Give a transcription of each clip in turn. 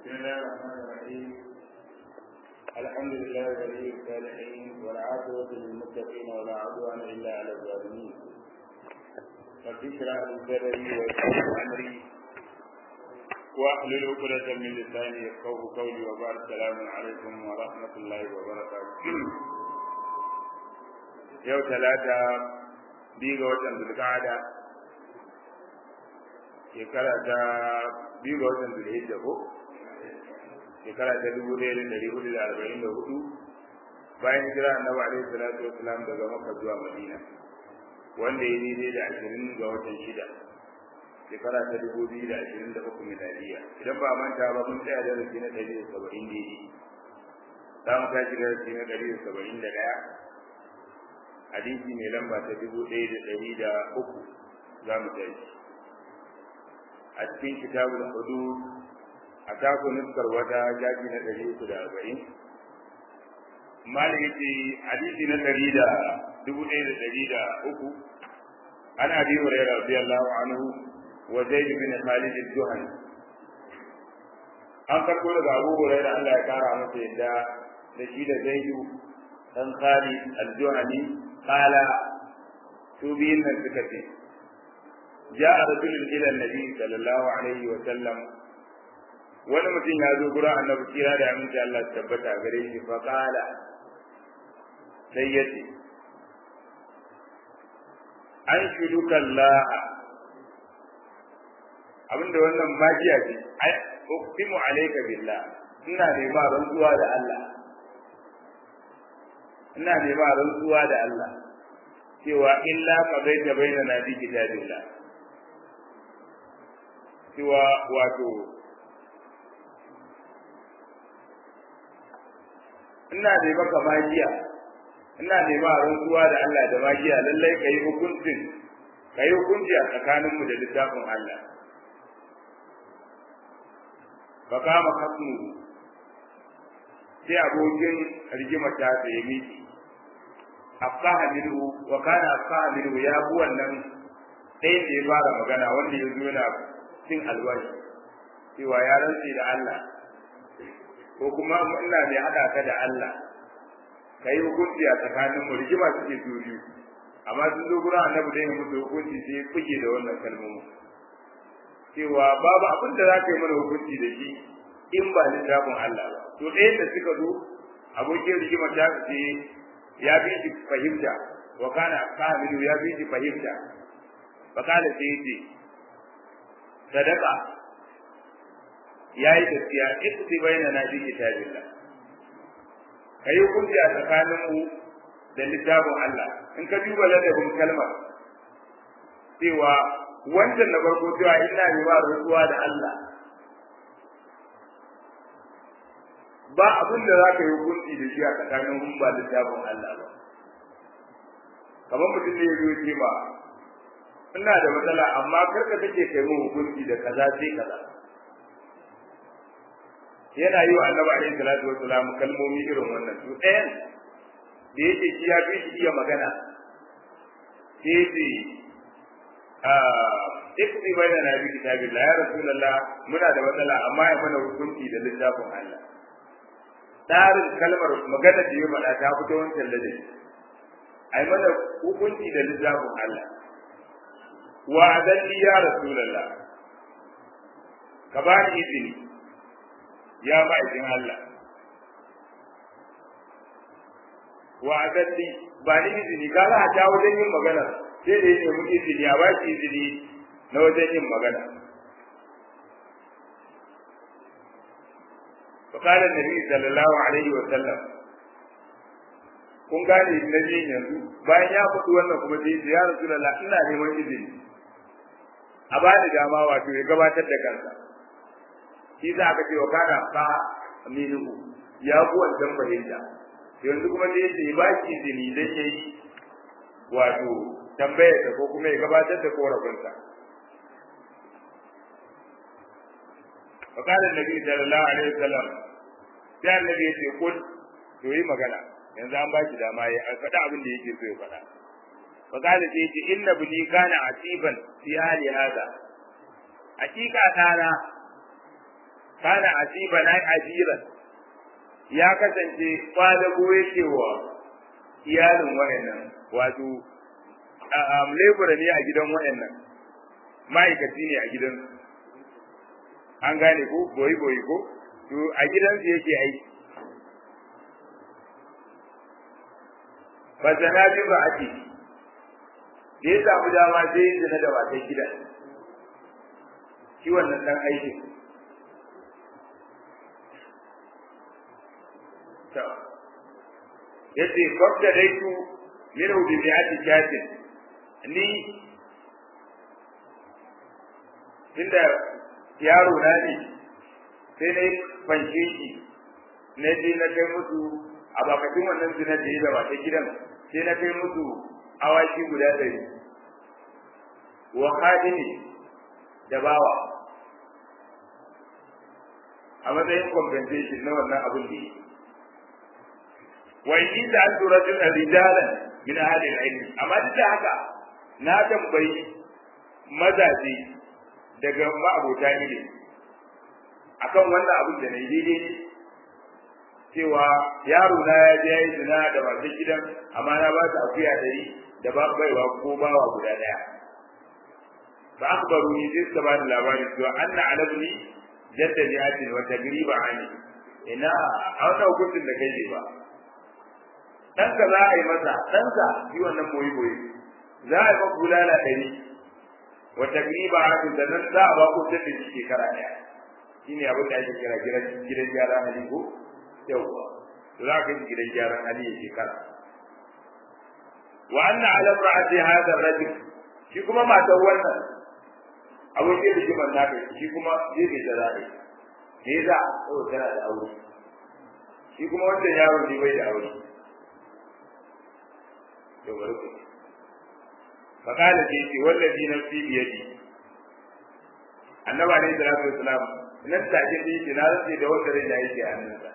بسم الله الرحمن الرحيم الحمد لله ولي الصالحين والعاقبة للمتقين ولا عدوان إلا على الظالمين رب اشرح لي صدري ويسر لي أمري واحلل عقدة من لساني يفقهوا قولي وبعد السلام عليكم ورحمة الله وبركاته يوم ثلاثة biyu ga watan zulqa'ada shekara ta biyu ga watan zulhijja ko shekara ta dubu ɗaya da ɗari hudu da arba'in da hudu bayan hijira annabi alaihi salatu wasalam daga makka zuwa madina wanda ya daidai da ashirin ga watan shida shekara ta dubu biyu da ashirin da uku miladiya idan ba manta ba mun tsaya darasi na ɗari da saba'in daidai za mu tashi darasi na ɗari da saba'in da ɗaya hadisi mai lamba ta dubu ɗaya da ɗari da uku za mu tashi a cikin kitabul hudud a taku nuskar wata jaji na ɗari uku da arba'in malik yace hadisi na ɗari da dubu ɗaya da ɗari da uku an abi hurairah radiyallahu anhu wa zaid bin khalid al-juhani an karɓo daga abu hurairah Allah ya kara masa yadda da shi da zaidu dan khalid al-juhani qala su biyun nan suka ce جاء رجل إلى النبي صلى الله عليه وسلم wani mutum ya zo gurin annabi kira da aminci Allah ta tabbata gare shi fa qala sai yace an shuduka Allah abinda wannan magiya ce ai uqsimu alayka billah ina ne ba rantsuwa da Allah ina ne ba rantsuwa da Allah cewa illa qadaita bainana bi kitabillah cewa wato ina da maka magiya ina nema rantsuwa da Allah da magiya lallai ka yi hukuncin ka yi hukunci a tsakaninmu da littafin Allah fa kama kasmu sai abokin rigima ta da ya miki afsaha minhu wa kana afsaha minhu ya bu wannan ɗayan da ya fara magana wanda ya zo yana cin albashi cewa ya rantsi da Allah ko kuma ina mai haɗa ka da Allah ka yi hukunci a tsakanin mu rigima suke su biyu amma sun zo gurin annabi da yin musu hukunci sai ya kuke da wannan kalmomi cewa babu abin da za ka yi mana hukunci da shi in ba littafin Allah ba to ɗayan da suka zo abokin rigima ta ce ya bi shi fahimta wa kana kamilu ya bi shi fahimta fa kana sai ce sadaka yayi gaskiya ikti baina na bi kitabillah kai hukunci a tsakanin mu da littafin Allah in ka duba ladabin kalmar cewa wancan na farko cewa ina ne ba rantsuwa da Allah ba abin da za ka yi hukunci da shi a tsakanin mun ba littafin Allah ba kamar mutum ne ya zo ce ba ina da matsala amma karka take kai mu hukunci da kaza sai kaza yana yi wa annabi alaihi salatu wassalam kalmomi irin wannan to ɗayan da yake shi ya fi shi iya magana sai ce ikti bai da nabi kitabillah ya rasulullah muna da matsala amma ya mana hukunci da littafin Allah tsarin kalmar magana da ya faɗa ta fito wancan ladabi ai mana hukunci da littafin Allah wa adalli ya rasulullah ka ba ni izini ya ma'aikin Allah wa adalli ba ni izini ka za a ta wajen yin magana sai da ya nemi izini a ba shi izini na wajen yin magana فقال النبي صلى الله عليه وسلم kun gane na jin yanzu bayan ya faɗi wannan kuma sai ya rasulullah ina neman izini a ba da dama wato ya gabatar da kansa shi za ka ce wa kana fa minhu ya bu wancan fahimta yanzu kuma sai ya ba shi izini dan yayi wato tambayar ko kuma ya gabatar da korafinsa فقال النبي صلى الله عليه وسلم sai annabi ya ce kul to yi magana yanzu an ba shi dama ya faɗa abin da yake so ya faɗa فقال سيدي إن ابني كان عتيبا في أهل هذا حقيقة أنا kana asiba na ajiran ya kasance kwadago yake wa iyalin wayannan wato um, lebura ne a gidan wayannan ma'aikaci ne a gidan an gane ko boyi boyi ko to a gidansu yake aiki ba zana bi ba ake da ya samu dama sai yin zina da matan gida shi wannan dan aikin yace babda daitu minhu bi mi'ati shatin ni tunda yaro na ne sai na fanshe shi na je na kai musu a bakatun wannan zina da ya da ta gidan sai na kai musu awaki guda ɗari wa khadimi da bawa a matsayin compensation na wannan abin da yi wa in da an tura jin rijalan min ahli al-ilm amma duk da haka na tambayi mazaje daga ma'abota ilimi akan wannan abin da na yi daidai ne cewa yaro na ya je yayi zina da masu gidan amma na ba ta akuya dari da ba baiwa ko bawa guda daya ba akbaru ni sai suka bani labari cewa anna alabni jadda li'atin wa tagriba ani ina a wannan hukuncin da kai ne ba ɗanka za a yi masa ɗanka shi wannan boye boye za a yi maka bulala ɗari wa tagriba ani da nan za a ba ku da shi shekara ɗaya shine abin da ake kira gidan gyara hali ko yawwa za ka yi gidan gyaran hali ya shekara wa anna ala ra'ati hadha ar-rajul shi kuma matar wannan abokin rigimar naka shi kuma zai bai da zaɓe me za a tana da aure shi kuma wancan yaro ne bai da aure to bari ku fakala ce ce wallazi nafsi biyadi annabi alaihi salatu wassalam nan take ne ce na rantsi da wanda rai da yake a hannunsa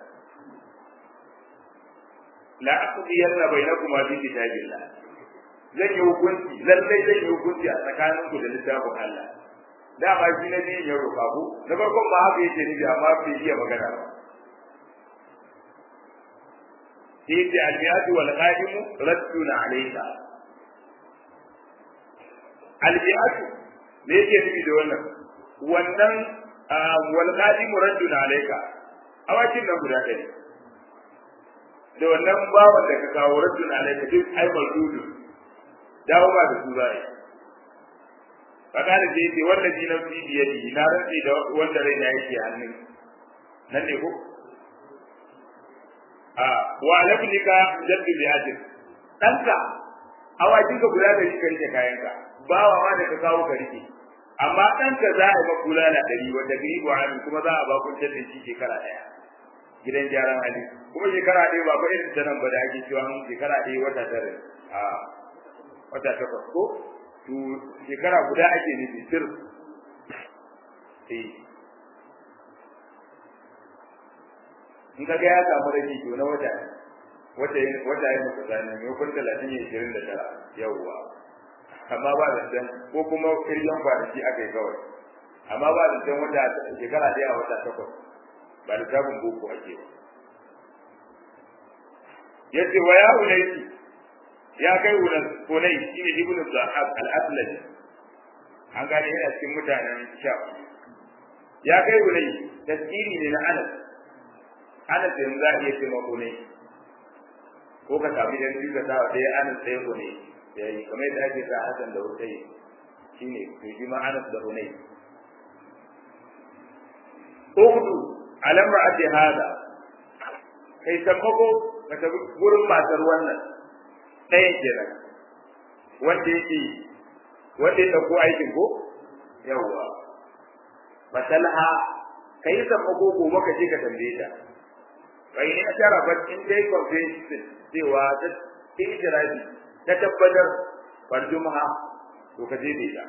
la aqdiyanna bainakuma fi kitabillah zan yi hukunci lallai zan yi hukunci a tsakaninku da littafin Allah dama shi na biyun ya roƙa ku na farkon ma haka yake nufi amma bai iya magana ba sai yace al-miyatu wal qa'imu raddun alayka al-miyatu me yake nufi da wannan wannan wal qa'imu raddun alayka awakin nan guda ɗaya da wannan bawan da ka kawo raddun alayka duk ai maldudu dawo ba da su zai fakada sai ce wanda ji na fi biyadi na rantsi da wanda rai na yake hannun nan ne ko a wa alabnika jaddu bi ajin danka awakin ka guda da shi ka rike kayanka bawa ma da ka kawo ka rike amma danka za a yi maka kula na dari wanda gari ba kuma za a ba kun da shi shekara daya gidan gyaran hali kuma shekara ɗaya ba ba irin ta nan ba da ake cewa shekara ɗaya wata tare a wata takwas ko to shekara guda ake nufi sir eh in kaga ya samu rage to na wata wata wata ya muka zane mai kun talatin ya ishirin da tara yawwa amma ba da can ko kuma kiryan kwanaki aka yi kawai amma ba da can wata shekara ɗaya a wata takwas ba da sabon boko ake ba yace wa ya unaisi ya kai wurin kunai shine ibn zahab al-aslami an gane yana cikin mutanen sha ya kai wurin tasiri ne na anas anas yanzu za a iya ce kunai ko ka sami dan biyu ka sa wa ɗaya anas ɗaya kunai ya yi kamar yadda ake sa hasan da hutai shine to shi ma anas da kunai uhudu alamra ake hada kai sammako ka tafi gurin matar wannan ɗaya kenan wanda yake wanda ya ɗauko aikin ko yawwa masalha ka yi sammako ko maka je ka tambaye ta bai ne a tara ba in dai confession cewa ta ikirafi ta tabbatar farjumaha to ka je da ita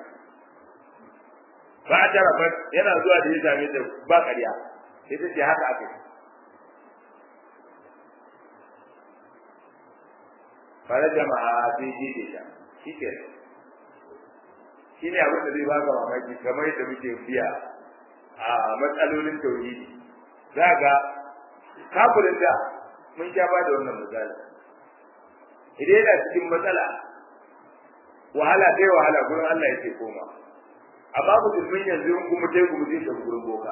ba a tara ba yana zuwa da ya same ta ba ƙarya sai ta ce haka aka yi fara jama'a sai je da shi ke shi ne abin da zai baka mamaki kamar yadda muke biya a matsalolin tauhidi za ga kafirin da mun sha ba da wannan misali idan yana cikin matsala wahala dai wahala gurin Allah yake koma amma musulmin yanzu in kuma tai kuma zai tafi gurin boka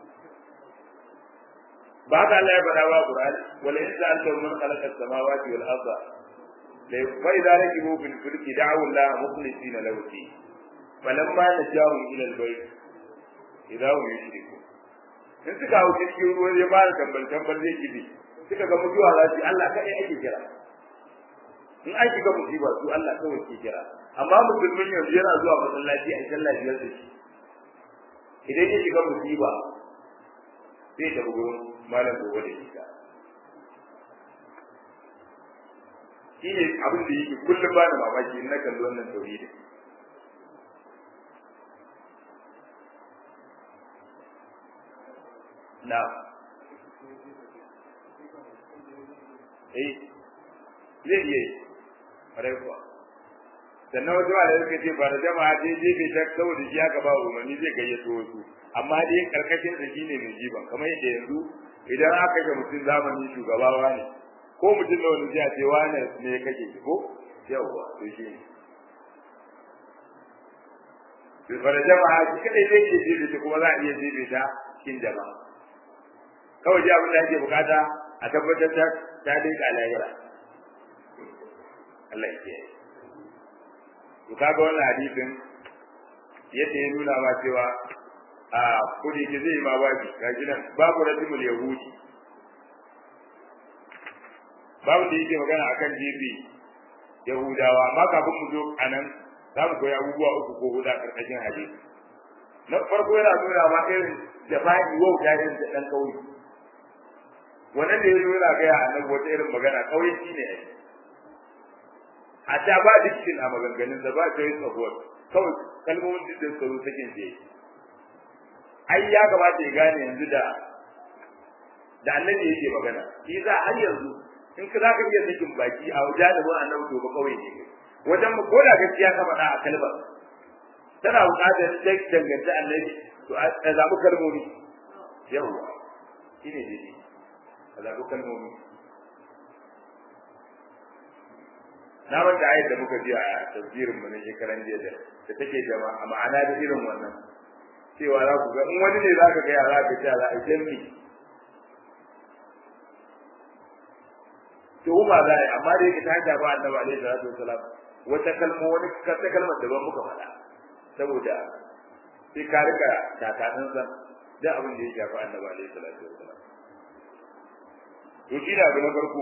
ba haka Allah ya faɗa ba Qur'ani wala in sa'alta man khalaqa as-samawati wal arda la fa idza rakibu fil fulki da'u Allah mukhlisina lahu din falamma najahum ila al-bayt idza hum yushrikun in suka hau cikin ruwa ya fara tambal tambal zai kibi suka ga mutuwa za su Allah kai ake kira in an shiga musiba su Allah kawai ke kira amma musulmin yanzu yana zuwa masallaci a sallah biyar da shi idan ya shiga musiba zai tafi gurin malam gobe da ita shi ne abin da yake kullum ba da mamaki in na kalli wannan tauhidin na eh zai iya yi ƙwarai kuwa sannan wasu ma da suka ce ba da jama'a dai je bai ta saboda shi aka ba umarni zai gayyato wasu amma dai karkashin da shi ne mai jiban kamar yadda yanzu idan aka ga mutum zamani shugaba ne ko mutum da wani zai ce wane ne ya kake shi ko yawwa to shi ne bai fara jama'a shi kadai zai ke jibe ta kuma za a iya jibe ta cikin jama'a kawai ji abin da ake bukata a tabbatar ta ta dai ka lahira Allah ya kiyaye to kaga wannan hadisin yadda ya nuna ma cewa a kudi ki zai ma babi ga gidan babu rajimul yahudi babu da yake magana akan jibi yahudawa amma kafin mu zo anan za mu koyi abubuwa uku ko huɗu a karkashin hadisi na farko yana nuna ma irin jafa'i wauta irin da ɗan kauye wannan da ya zo yana gaya annabi wata irin magana kauye shi ne ai a ta ba dukkin a maganganun da ba ta yi tsakuwar kawai kalmomin duk da tsaro sakin je ai ya kamata ya gane yanzu da da annabi yake magana shi za har yanzu in ka zaka iya sakin baki a jalibin annabi to ba kawai ne wajen mu ko da gaskiya ka faɗa a kalmar tana buƙatar sai danganta annabi to a zaɓi kalmomi yawwa shine daidai a zaɓi kalmomi na manta ayat da muka ji a tafsirin mu na shekaran jiya da da take jama'a ma'ana da irin wannan cewa za ku ga in wani ne za ka ga za ka ce za a jami to ba za a amma da yake ta hanya ba annabi alaihi salatu wasalam wata kalma wani kata kalmar daban muka faɗa saboda sai ka rika takanin san da abin da ya shafi annabi alaihi salatu wasalam to shi da abu na farko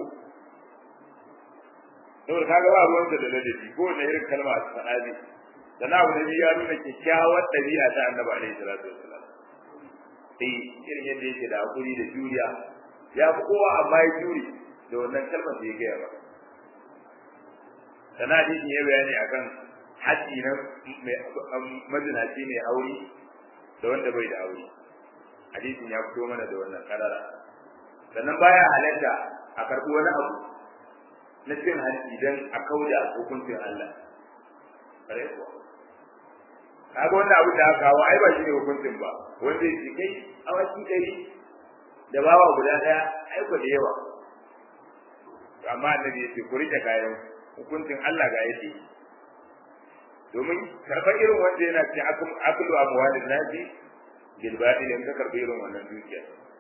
saboda kaga ba ruwan da ladabi ko ne irin kalma a faɗa ne sannan abu na biyu ya nuna kyakkyawar ɗabi'a ta annabi alaihi salatu wasalam eh irin yadda yake da hakuri da juriya ya fi kowa amma ya jure da wannan kalmar da ya gaya ba sannan hadisin ya bayani akan haji na mazinaci mai aure da wanda bai da aure hadisin ya fito mana da wannan karara sannan baya halatta a karɓi wani abu na cin hanci don a kauda hukuncin Allah kare kuwa kaga wannan abu da aka kawo ai ba shi ne hukuncin ba wanda ya kai awaki ɗari da bawa guda ɗaya ai ba da yawa amma annabi ya ce ku rike kayan hukuncin Allah ga yake domin karɓar irin wanda yana ce akulu amwalin nasi bil batil in ka karɓi irin wannan dukiya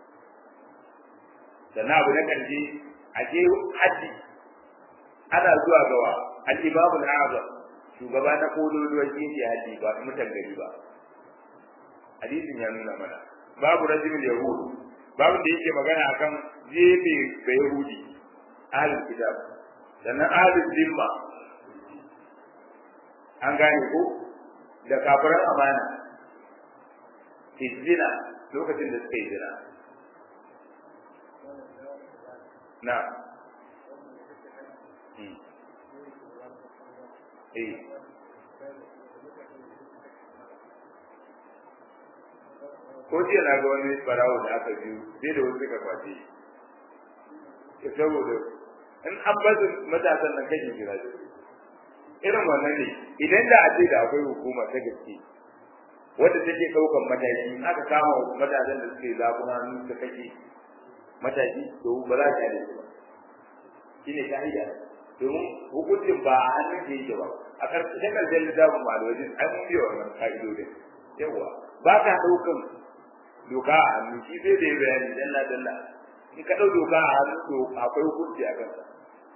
sannan abu na ƙarshe a je haji ana zuwa gawa al-imamu al-azam shugaba na kololuwar jinsi haji ba mutan gari ba hadisin ya nuna mana babu rajulul yahud babu da yake magana akan jefe da yahudi ahlul kitab sannan ahlul zimma an gane ko da kafiran amana zina lokacin da suka yi zina na eh ko jiya na ga wani barawo da aka biyu sai da wasu suka kwace ya saboda in an basu matasan nan kashe jira da irin wannan ne idan da a ce da akwai hukuma ta gaske wanda take daukan mataki aka kama matasan da suke zaɓin hannu suka kashe mataki to ba za ta yi ba shine ka'ida domin hukuncin ba a hannun ke yake ba a ƙarshen ƙarshen littafin malwajin an biya wannan ka'idodin yawa ba ka ɗaukan doka a hannu shi zai da ya bayani dalla dalla in ka ɗau doka a hannu to akwai hukunci a kansa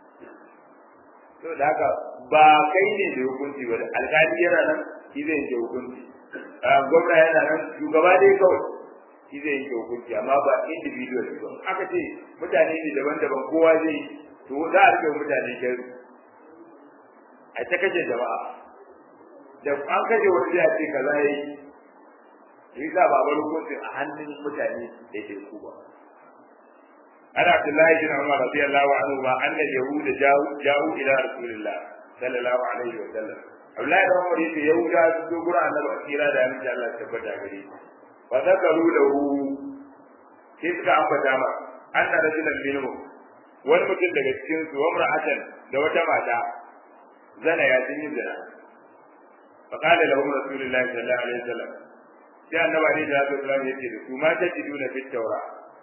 to da haka ba kai ne da hukunci ba alƙali yana nan shi zai yanke hukunci gwamna yana nan shugaba dai kawai shi zai yanke hukunci amma ba individual ba aka ce mutane ne daban-daban kowa zai to za a rike mutane kai a ta kashe jama'a da an kashe wani zai ce kaza yayi yi za ba bar hukuncin a hannun mutane da ke ku ba ana Abdullahi bin Umar radiyallahu anhu ma anna yahuda ja'u ja'u ila rasulillah sallallahu alaihi wa sallam Abdullahi bin Umar yace yahuda su zo gurin annabi akira da annabi Allah tabbata gare shi fa zakaru lahu sai suka ambata ma anna rajulan minhum wani mutum daga cikin su wa mar'atan da wata mata zana ya sun yi zina fa qala lahum rasulullahi sallallahu alaihi wa sallam sai annabi alaihi salatu wasallam ya ce da su ma tajiduna fit tawra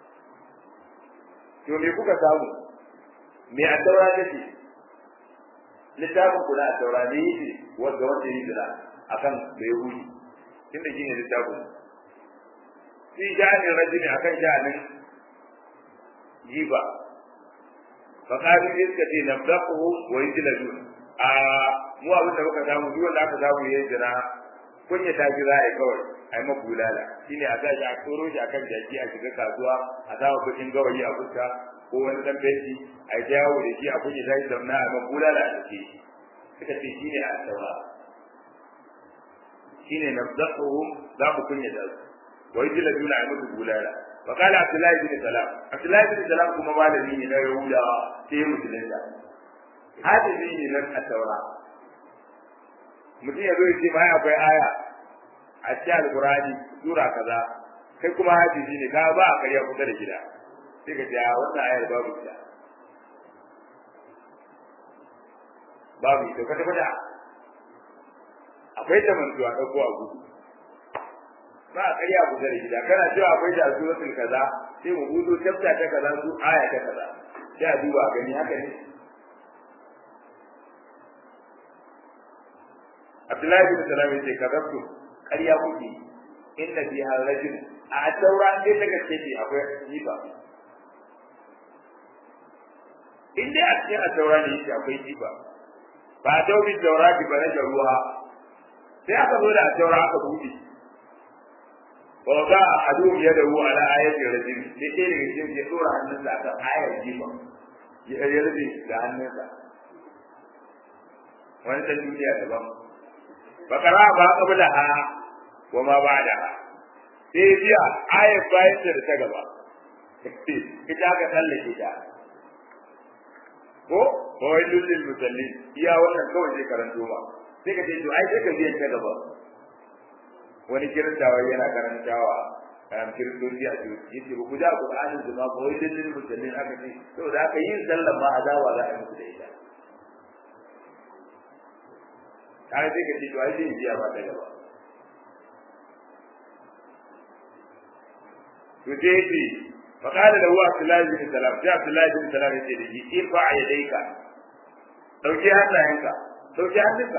to me kuka samu me a taura take littafin kula a taura ne yake wanda wanda yi zira akan da yahudi tunda shine littafin fi sha'anin rajuli akan sha'anin jiba fa qalu iska ce nabdahu wa yajladun a mu abin da muka samu duk wanda aka samu yayin jira kunya ta ji za a yi kawai a yi maku bulala shine a tashi a tsoro shi akan jaki a shiga kasuwa a samu kuɗin gawayi a fuska ko wani dan benci a jawo da shi a kunya ta shi zamna a maku bulala a cike shi suka ce shine a tsawa shine nabdahuhum za mu kunya da su wa yajla duna a muku bulala wa qala abdullahi bin salam abdullahi bin salam kuma malami ne na yahudawa sai musulunta hadisi ne na at-taura mutum ya zo ya ce mai akwai aya a cikin alkurani sura kaza kai kuma hadisi ne ka ba a karya kusa da gida sai ka ce a wannan ayar babu ita babu ita kwata kwata akwai ta mantuwa ɗauko a gudu ba a karya kusa da gida kana cewa akwai da suratul kaza sai mu gudu tafta ta kaza su aya ta kaza sai a duba a gani haka ne Abdullahi bin Salam yace kazabtu ƙarya kuke inna fi rajul a taura ne ta gaske ce akwai jiba in dai a cikin a taura ne yake akwai jiba ba a tauri taura ki ba na ruwa sai aka zo da a taura aka buɗe wa ga adu ya da ruwa ala ayatin rajul sai ɗaya daga cikin ya tsora hannunsa akan ayar jiba ya yarda da hannunsa wani ta duniya daban bakara ba kabla ha wa ma ba'da ha sai biya ayat bayan da ta gaba ita ka tsallake ta ko ko wailul lil musallin iya wannan kawai sai karanto ba sai ka ce to ai sai ka biya ta gaba wani kirantawa yana karantawa um, kiristoci a cikin yace ba ku da qur'anin zuma ko wailul lil musallin aka ce saboda aka yin sallah ma azaba za a yi musu da ita kare sai ka ce to ai zai biya ba ta gaba to sai yace fa qala lahu abdullah bin salam sai abdullah bin salam yace da shi irfa yadayka dauki hannayenka dauki hannunka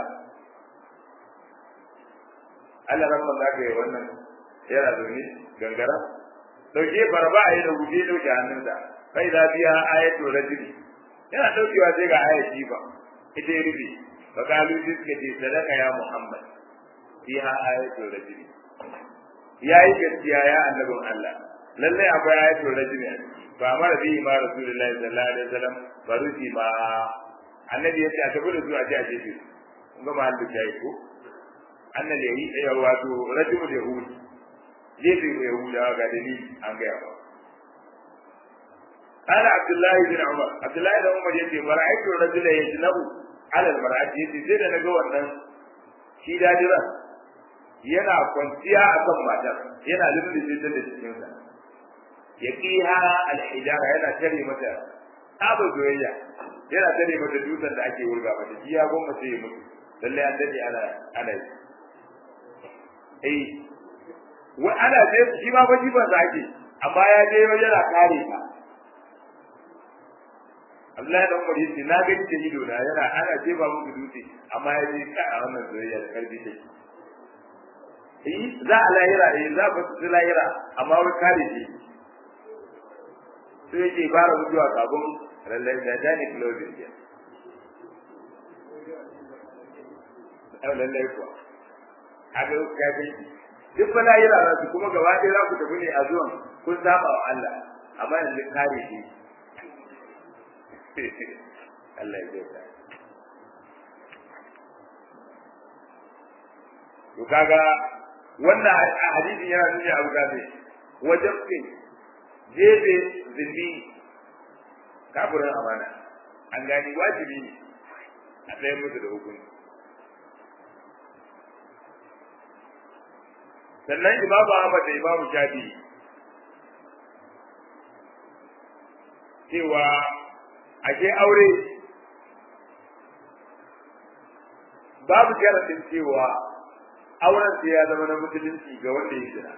Allah ran man zaka yi wannan yana zaune gangara dauke barba a yi da guje dauke hannunsa kai da biya ayatul rajul yana daukewa sai ga ayati ba ita ya rufe فقالوا جزك في صدق يا محمد فيها آية الرجل يا gaskiya ya annabin Allah lalle akwai ayatul rajul fa amara bi ma rasulullahi sallallahu alaihi wasallam baruti ma annabi yace a tabbata su a ji a je su kun ga mahallu jayi ko annabi yayi ya wato rajul yahudi jefe yahuda ga dalili an ga yawa قال عبد الله بن عمر عبد الله بن عمر يقول فرأيت الرجل يجنب alal mar'ati yace sai da naga wannan shi dadiran yana kwanciya akan matar yana lullube ta da cikin sa yaqiha al-hijara yana tare mata abu zoyayya yana tare mata dutsen da ake wurga mata shi ya gomma sai ya mutu lalle an dade ana ana eh wai ana je shi ma ba jifan sa ake amma ya je yana kare ka Abdullahi dan Umar yace na gani da ido na yana ana jefa musu dutse amma ya je ka a wannan soyayya da karfi take eh za a lahira eh za ba su lahira amma wai kare shi sai yake fara mutuwa kafin lallai da dani closing ya ai lallai kuwa kaga ya ce duk fa lahira za su kuma gaba ɗaya za ku tafi ne a zuwan kun saba wa Allah amma yanzu kare shi Allah ya kyauta. To kaga wannan hadisin yana nuna abu da ne wajen fin jebe zindi kafirin amana an gani wajibi ne a tsaye musu da hukunci. sannan imamu Ahmad da imamu Shafi cewa ake aure babu jaradin cewa auren sai ya zama na musulunci ga wanda ya jira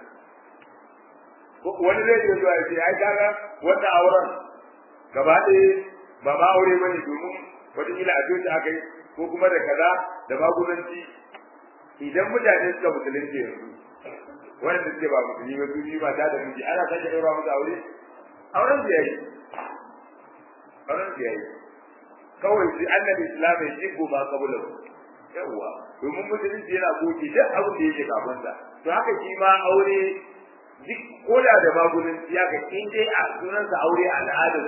wani zai iya zuwa ya ce ai kaga wanda auren gaba ɗaya ba ma aure ba ne domin wataƙila a coci aka yi ko kuma da kaza da magudanci idan mutane suka musulunci yanzu wanda suke ba musulmi ba su biyu mata da miji ana sake ɗaura musu aure auren su yayi auren su yayi kawai sai annabi islam ya jibbo ba kabulan yawa domin musulunci yana goge duk abin da yake kafin sa to haka shi ma aure duk koda da magunin ya ga in dai a sunansa aure a al'adar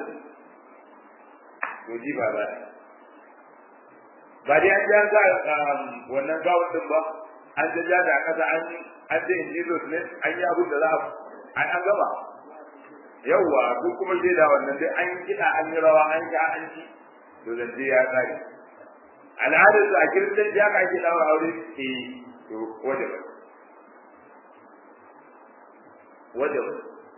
to ji ba ba ba dai an ja za wannan gawon din ba an ja ja da kasa an an ce in Jesus ne an yi abin da za a an gaba yawwa ko kuma dai da wannan dai an kiɗa an yi rawa an ja an ci to zance ya tsare al'adar su a kiristan ya ka ake daura aure ke to wajaba wajaba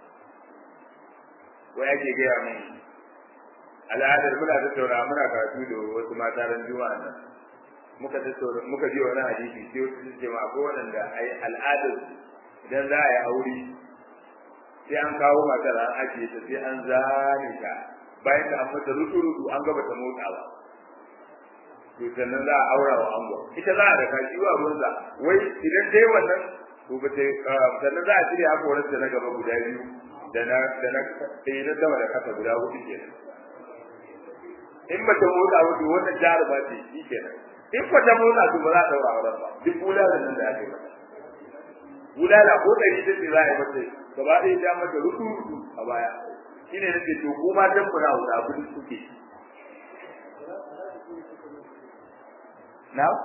wai ake gaya min al'adar muna tattauna muna karatu da wasu mata ran juma'a nan muka tattauna muka ji wani hadisi sai wasu su ce ma ko waɗanda ai al'adar idan za a yi aure sai an kawo matar an ajiye ta sai an zane ta bayan da an mata rudu-rudu an gaba ta motsa ba to sannan za a aura wa ango ita za a daka shi wa ruwansa wai idan dai wannan to ba ta sannan za a cire hakorin da na gaba guda biyu da na da na ɗaya na sama da kasa guda hudu kenan in ba ta motsa ba to wannan jaruma ce shi kenan in ba ta motsa to ba za a daura auren ba duk bulalan nan da ake mata bulala ko ɗari ta ce za a yi mata gaba ɗaya ta mata rudu rudu a baya shine nake to ko ma dan kuna da abin suke na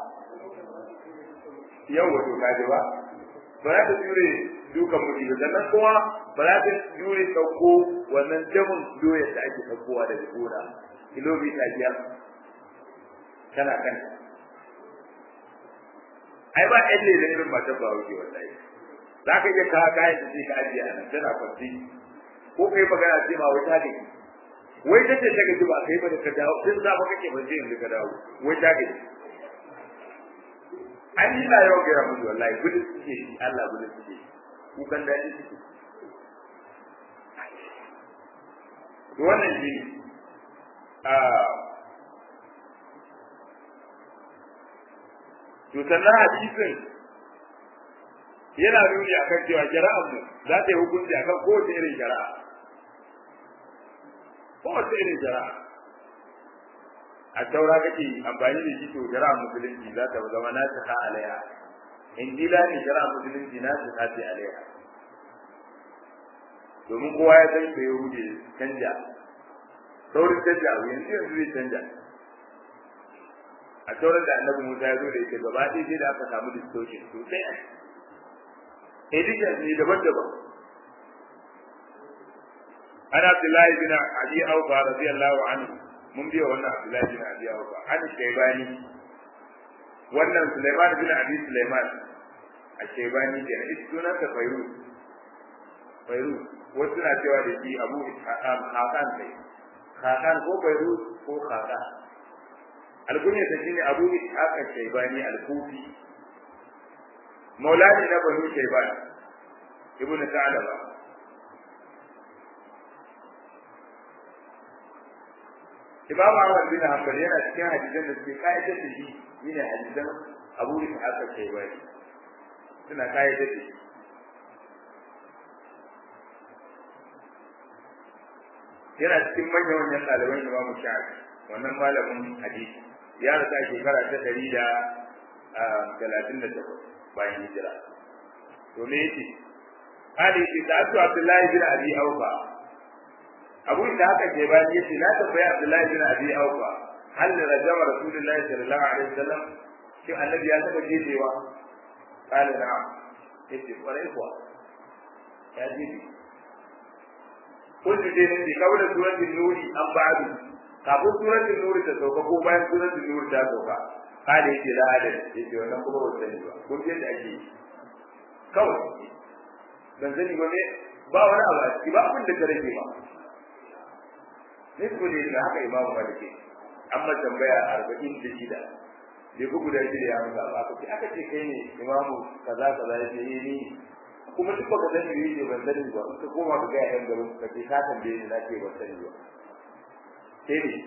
yau wato kaji ba ba za ta jure dukan mutu ba sannan kuma ba za ta jure sauko wannan jamin doya da ake saukowa daga gona kilomita biyar tana kan ai ba ɗan ne da irin matan ba wuce wallahi za ka iya kawo kayan da sai ka ajiye a nan tana kwanci ko kai magana ce ma wai ta gaji wai ta ce ta gaji ba kai ba da ka dawo tun za ba kake ba sai yanzu ka dawo wai ta gaji an yi na yau gaya musu wallahi gudun suke shi Allah gudun suke shi kukan daɗi suke to wannan shi ne to sannan hadisin yana nuni akan cewa shari'ar mu za ta yi hukunci akan kowace irin shari'a kowace irin shari'a a taura kake amfani da shi to shari'a musulunci za ta zama na ta alaiha injila ne shari'a musulunci na ta ce alaiha domin kowa ya san da yahudi canja saurin canja abu yanzu yanzu zai canja a taurar da annabi musa ya zo da ita gaba ɗaya sai da aka samu distortion sosai a edition ne daban-daban an abdullahi bin abi aufa radiyallahu anhu mun biya wannan abdullahi bin abi aufa an shaybani wannan sulaiman bin abi sulaiman a shaybani da ita sunan ta fayruz fayruz wasu na cewa da shi abu hakan kai hakan ko fayruz ko hakan alkunya ta shine abu ishaq shaybani al-kufi maulani na banu shayban ibnu ta'alaba Imam Ahmad bin Hanbal yana cikin hadisan da suke kayyade da shi shine hadisan Abu Ishaq al-Shaybani suna kayyade da shi yana cikin manyan manyan ɗaliban Imam Shafi wannan malamin hadisi ya rasa shekara ta ɗari da talatin da takwas bayan hijira to me yake hali yake da su Abdullahi bin Abi Aufa Abu da haka ke bayan yace na tambayi Abdullahi bin Abi Aufa hal rajama Rasulullahi sallallahu alaihi wasallam shi annabi ya taba jejewa qala na'am yace kwarai kuwa ya jeje kullu dai ne kawai da suratul nuri an ba'du kafin suratul nuri ta sauka ko bayan suratul nuri ta sauka kada yake la adad yake wannan kuma ba sani ba kun yadda ake kawai dan sani ba ne ba wani abu a ciki ba abin da ka rage ba nisbu ne da haka imamu maliki amma tambaya arba'in da shida bai ku guda shida ya muka ba ka aka ce kai ne imamu kaza kaza ya ce ni kuma duk baka sani ne ce ban sani ba ka koma ka ga yan gaban ka ce ka tambaye ni na ce ban sani ba sai ne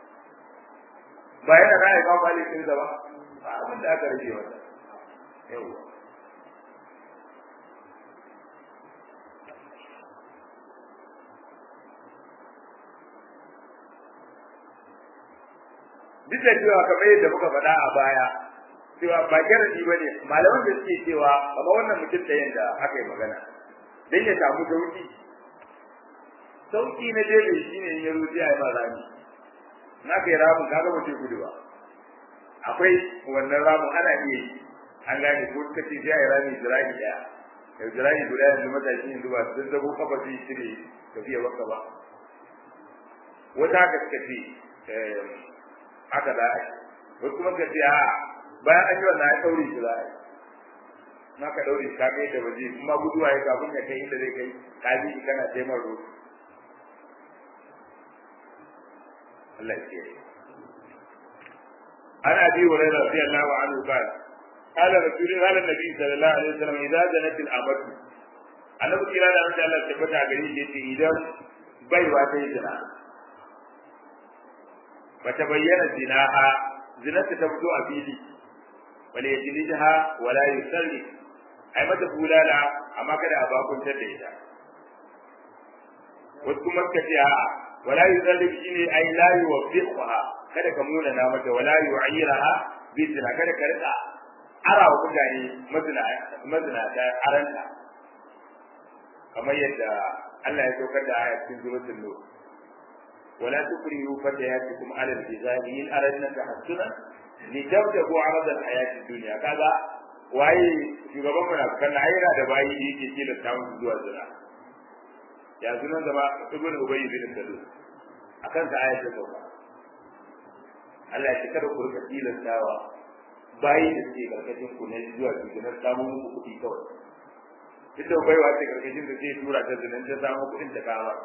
ba yana ra'ayi ba malikin sa ba ba abin da aka rage masa yawa duk da cewa kamar yadda muka faɗa a baya cewa ba garadi ba ne malaman da suke cewa kama wannan mutum da yadda aka yi magana don ya samu sauki sauki na jebe shi ne ya rufe a yi ma rami na kai ramin kaga ba ce gudu ba akwai wannan ramin ana iya yi an gane ko suka ce sai a yi rami zira'i ɗaya da zira'i guda yanzu matashi yanzu ba sun zabo kafa su yi cire tafiya waka ba wata haka suka ce haka za a yi wasu kuma ka ce a bayan an yi wannan ya ɗaure shi za a yi na ka ɗaure shi ka kai da waje kuma guduwa ya kafin ya kai inda zai kai ka bi shi kana taimar ruwa Allah ya kiyaye عن ابي هريره رضي الله عنه قال قال رسول قال النبي صلى الله عليه وسلم اذا زنت الامر annabi kira da Allah Allah tabbata gare shi yace idan baiwa ta yi zina bata bayyana zinaha zinata ta fito a fili wala yajlidha wala yusalli ai mata bulala amma kada a bakuntar da ita wasu kuma suka ce a'a wala yusalli shine ai la yuwaffiqha kada ka muna na mata wala yu'iraha bi zina kada ka rika ara wa mutane mazina mazina da aranta kamar yadda Allah ya saukar da aya cikin suratul nur wala tukrihu fatayatikum ala al-jizali in aradna tahassuna litabtagu arada al-hayati dunya kaga waye shugaban munafikan na aira da bayi da yake kila ta musu zuwa zina ya sunan zama ibn ubayy bin salul akan sa ayatu sauka Allah ya kada ku rika tilastawa bayi da suke karkashin ku ne zuwa cikin samun muku kuɗi kawai duk da baiwa ce karkashin da zai tura ta zinan ta samu kuɗin ta kama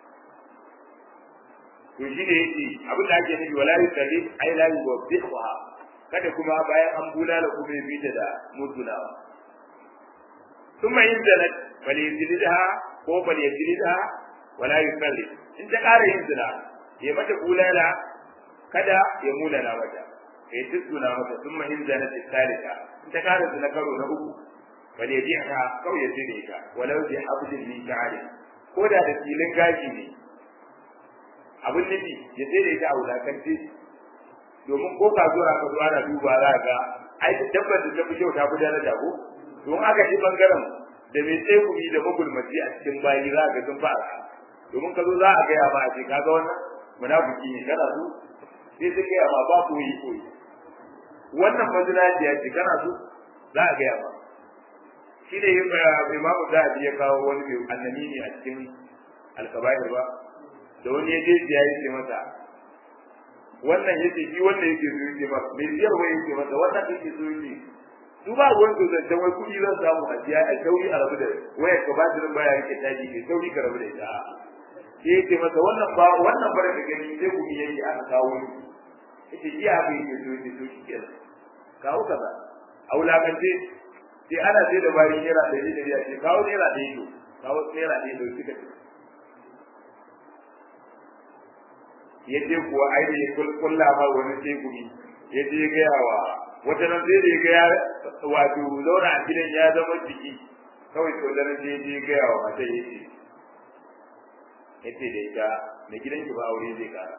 to shi ne yake abin da ake nufi wala yusalli ai la yuwabbiha kada kuma bayan an bulala kuma ya bita da mutunawa thumma in zanat falyajlidha ko falyajlidha wala yusalli in ta ƙara yin zina ya mata bulala kada ya mulana mata ya tuttuna mata thumma in zanat thalitha in ta ƙara zina karo na uku falyajlidha kawai ya tsire ta walau bi hablin min ta'ali ko da da filin gashi ne abin nufi ya tsere ta a wulakance domin ko ka zo ka zo ana duba za ga ai dabbar da ta fi kyau ta fi daraja ko don aka ji bangaren da mai tsegumi da magulmaci a cikin bayi za ga sun fara domin ka zo za a gaya ma a ce kaga wannan munafiki ne kana so sai su gaya ma ba koyi koyi wannan mazinaciya ce kana so za a gaya ma shi ne imamu zahabi ya kawo wani mai annani ne a cikin alkabair ba da wani ya je ya yi masa wannan yake shi wannan yake so yake ba mai biyar wai yake masa wannan yake so yake su ba ruwan su da wai kuɗi zan samu a siya a sauri a rabu da waya ka ba da baya yake taji ke sauri ka rabu da ita sai yake masa wannan ba wannan bare da gani sai kuɗi yake aka kawo ni yake iya haka yake so yake so shi kenan kawo kaza a wulakance sai ana sai da bayan naira ɗari ɗari a ce kawo naira ɗaya to kawo naira ɗaya to suka ce ya je kuwa ai da ya kulla ma wani tegumi ya je gaya wa wata nan sai da ya ga wato zauna a gidan ya zama jiki kawai to da je je gaya wa mata ya ce ya ce da ita mai gidan ki ba aure zai kara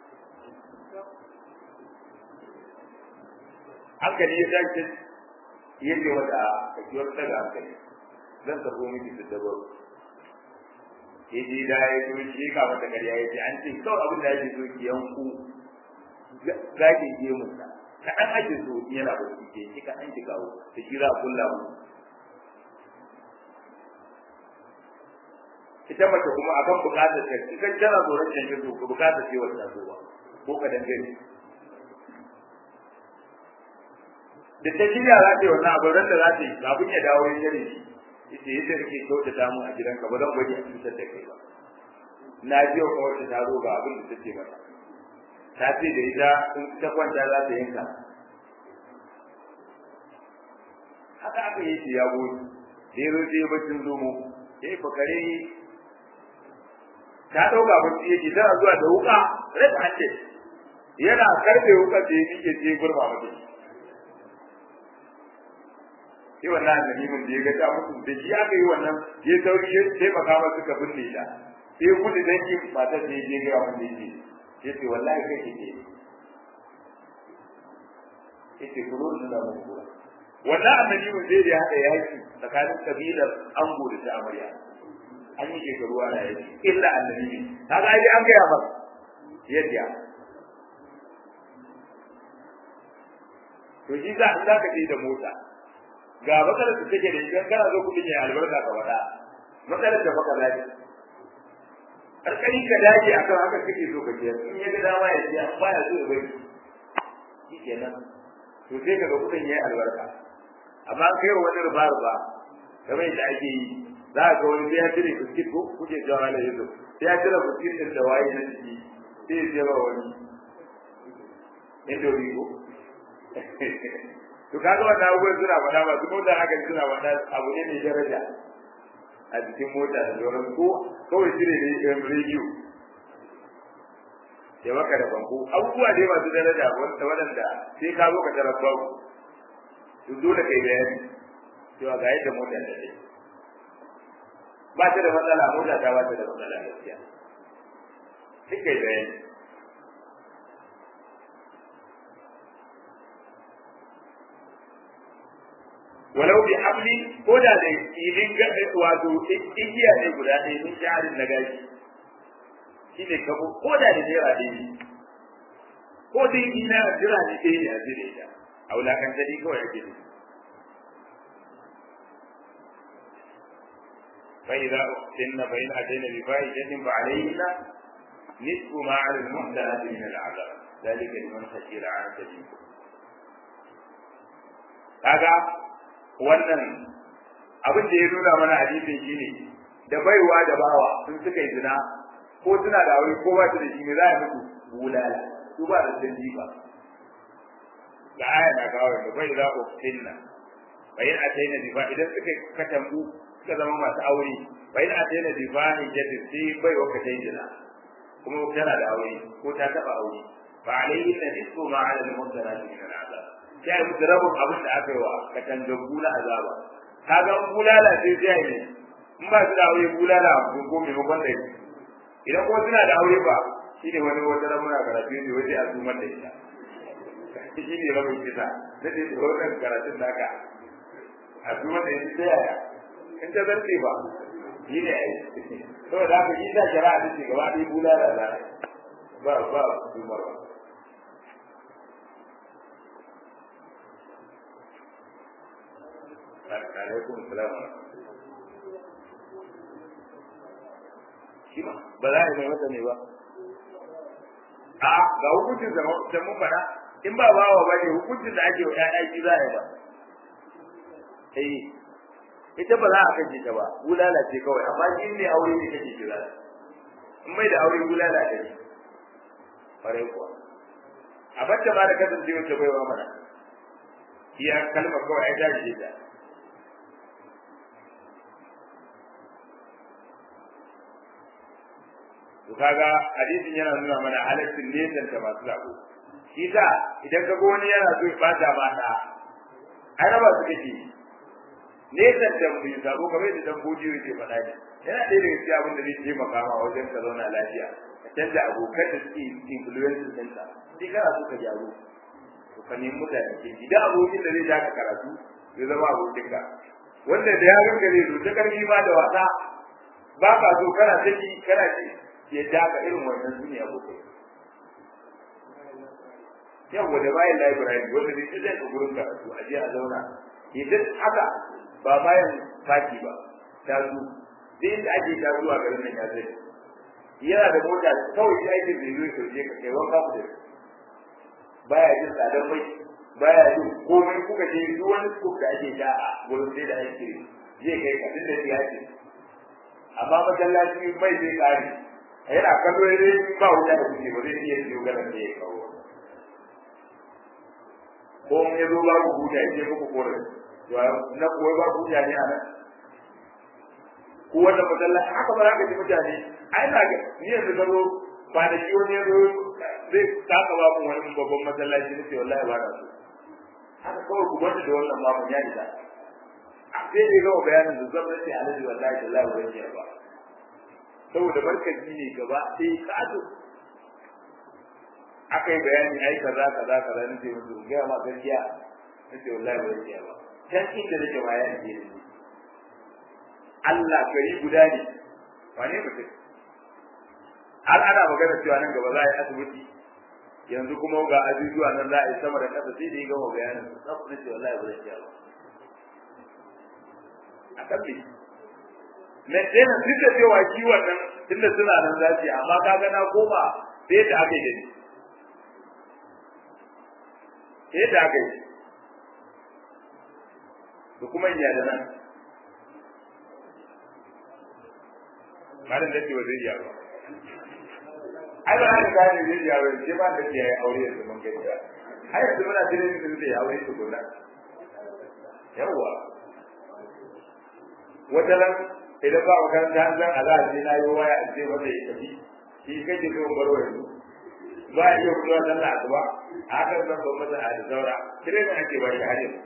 hankali ya tashi ya ce wata kakiwar daga hankali zan karbo miki su dabar ya je da ya zo shi ka mata ƙarya ya ce an ce kawai abin da ake so ki yanku zaki je mu ta kaɗan ake so yana ba ki ke ki kaɗan ki kawo da shi za a kulla mu ita mace kuma akan bukatar ta ita tana tsoron canjin su ko bukatar ce wata so ba ko ka dangane da ta shirya za ta yi wannan abu ran da za ta yi kafin ya dawo ya shirya shi ita yadda kake kyautata mu a gidanka ba zan bari a cutar da kai ba na ji wa kawai ta zo ga abin da take mata ta ce da ita in ta kwanta za ta yanka haka aka yi shi ya goyi da ya zo sai ya bacin zomo ya yi fakare ta ɗauka bacci yake tana zuwa da wuka rasa hanci yana karfe wuka da ya nike ce gurma mata sai wannan annabimin da ya ga ta mutu da shi aka yi wannan ya sauri ya taimaka masa suka binne ta sai gudu dangin matar da ya je ga wanda yake ya ce wallahi kai ke ya ce kuro da da mun kura wannan annabimin zai da hada yaki tsakanin kabilar ango da ta amarya an yi shekaru ana yaki illa annabi kaga ai an gaya maka yadda to shi za za ka je da mota ga matsalar da take da idan kana zo kudin ya albarka ka wada matsalar da baka dace karkari ka dace akan haka kake so ka je in ya ga dama ya ce ba ya so ya bari shi kenan to sai kaga kudin ya albarka amma kai wani ruba ruba kamar yadda ake yi za ka ga wani sai ya cire biskit ko kuke jawa da yanzu sai ya cire biskit din da waye na ciki sai ya jeba wani indomi ko to kaga wannan abubuwan suna faɗa ba su mota haka suna faɗa abu ne mai daraja a cikin mota da sauran ko kawai cire ne yan rediyo ya maka da banko abubuwa dai masu daraja wanda waɗanda sai ka zo ka tarar babu to dole kai bayani cewa ga yadda mota da take ba ta da matsala mota ta ba ta da matsala gaskiya sai kai bayani walau bi hamli ko da da ilin ga wato igiya ne guda ɗaya min jarin na gashi shine kabo ko da da jira ɗaya ko da ina jira ne ɗaya ne a jire ta a wulakan dadi kawai ake ne فإذا أحسن فإن أتينا بفاحشة فعليهن نصف ما على المحسنات من العذاب ذلك لمن خشي العنة منكم kaga wannan abin da ya nuna mana hadisin shine da baiwa da bawa sun suka yi zina ko suna da aure ko ba su da shi ne za a mutu bulala su ba da canji ba da aya na kawo da bai za ku finna bayan a taina difa idan suka katambu suka zama masu aure bayan a taina difa ne jadi sai bai wa katai zina kuma tana da aure ko ta taba aure fa alayhi na nisfu ma ala al-muhsanati min al-azab sai musu rabin abin da aka yi wa katangabu na azaba ka ga bulala sai sai ne in ba su da aure bulala ko ko mai bakon da idan ko suna da aure ba shine wani wata ramuna karatu ne waje a zuman da ita shi ne rabin kisa na ce da wannan karatun da aka a zuman da ita ta yaya in ta zarce ba shi ne ai saboda haka shi da shari'a ta ce gaba ɗaya bulala za ba ba zumar ba alaikum salam shi ma ba za a yi mai mata ne ba a ga hukuncin da mun faɗa in ba bawa ba ne hukuncin da ake wa ƴaƴa shi za a yi ba eh ita ba za a kace ta ba bulala ce kawai amma in ne aure ne kake kira in mai da aure bulala ta ne farai kuwa a bacce ba da kasancewa ta baiwa mana iya kalmar kawai ai ta ce ta to kaga hadisin yana nuna mana halaccin nesan ta masu sabo shi ta idan ka ga wani yana so ya bata mata ai raba su kake nesan ta mu sabo kamar yadda dan bodi yake faɗa ne yana ɗaya daga cikin abin da zai taimaka ma wajen ka zauna lafiya ka canza abokan da suke influence ɗinka sai kana so ka gyaru to ka nemi mutane ke idan abokin da zai ja ka karatu zai zama abokinka wanda da ya ganka zai zo ta karfi ma da wasa ba ka so kana saki kana ce ya ja ka irin wannan duniya abokai yawa da bayan library wanda zai ce zai ka gurin karatu a je a zauna idan haka ba bayan fati ba ta zo duk inda ake ta zuwa garin nan ya zai yana da mota kawai shi aikin da zai sauke ka kai wanka ku da baya jin tsadar mai baya jin komai kuka je duk wani scoop da ake da a gurin sai da ake zai kai ka tunda ya ce amma masallaci mai zai kare yana kallo ya ba wuta da kuke ba zai iya siyo ganin da ya kawo ko mun ya zo ba ku huta ya ce muku korin na kuwa ba ku huta ne a nan ko wanda masallaci haka ba za ka ji mutane ai na ga ni yanzu ka zo ba da shi wani ya zo zai taka ba mu wani babban masallaci na ce wallahi ba na so haka kawai ku gwada da wannan babu ya isa sai dai gama bayanin da zan rage alaji wallahi da Allah wurin ba saboda barkaci ne gaba sai kato aka yi bayani ai kaza kaza kaza ne ce musu ga ma gaskiya ne ce wallahi wurin ba can inda nake bayani ne Allah gari guda ne wane mutum har ana magana cewa nan gaba za a yi asibiti yanzu kuma ga ajujuwa nan za a yi sama da ƙasa sai da ya gama bayanin su tsaf na ce wallahi ba zai iya ba a kan me na ɗaya duk da cewa kiwon nan tunda suna nan za su yi amma ka ga na koma sai da aka yi da ni sai da aka yi da kuma iya da nan malam da ce wa zai iya ba ai ba haka gane zai iya ba sai ba da ke yi aure yanzu mun gani ba ai yanzu muna jira ne zai yi aure tukuna yawwa wata ran idan ba makaranta an zan Allah sai na yi waya a ce masa ya tafi shi kake so baro yanzu ba iya kula da Allah ba a hakan zan ban masa a da zaura kire ne ake ba shi har yanzu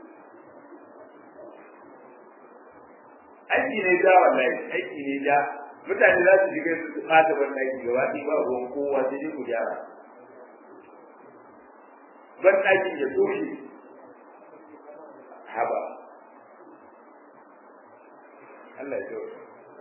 aiki ne ja wallahi aiki ne ja mutane za su shiga su fata ban aiki gaba ɗaya ba ruwan kowa sai dai ku gyara ban aikin ya toshe haba Allah ya tsawo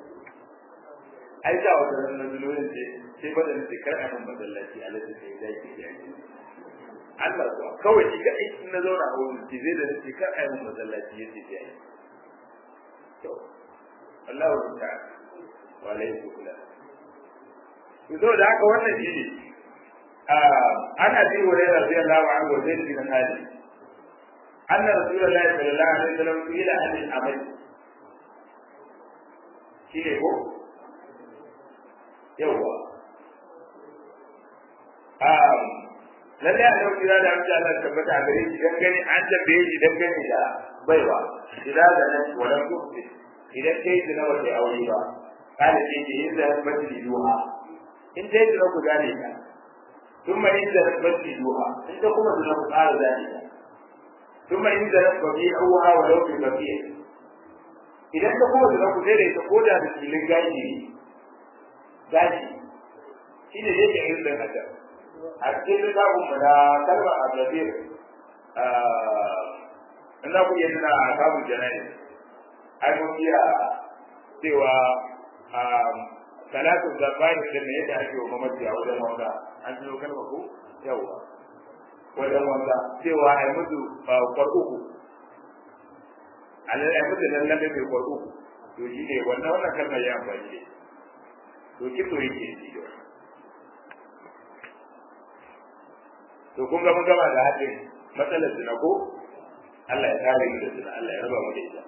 ai da wata ran na zulolin ce sai bada ne kar a nan masallaci a lalata sai da ke da shi Allah kuwa kawai shi kai in na zauna a wurin ce zai da ne kar a nan masallaci yace sai ai to Allah wa ta'ala wa alaihi kula to da haka wannan shi ne ana bi wa radiyallahu anhu wa zaid bin ali anna rasulullahi sallallahu alaihi wasallam ila ahli al-amal shi ne ko yawwa lalle a yau kira da amince Allah tabbata gare shi dan gani an tambaye shi dan gani da baiwa idan da nan wannan kuɗi idan kai da nawa sai aure ba kada ce ke yin da masjidi duha in dai da ku gane ka kuma in da masjidi duha in da kuma da ku ƙara gane ka kuma in da babi auha wa law bi babi idan ka kuma da ku dai da ko da filin gaji gaji shi ne yake yin da haka a cikin littafin mu da kalma a gabir ina ku yi na kamun jana'i ai mun iya cewa salatu zabani da me yadda ake wa mamaci a wajen wanda an tuno kalma ko yawa wajen wanda cewa ai mutu kwarkuku alai ai mutu nan lalle mai kwarkuku to shi ne wannan wannan kalmar ya amfani da to kito yake shi da to kun ga mun gama da hadin matsalar zina ko Allah ya kare mu da zina Allah ya raba mu da ita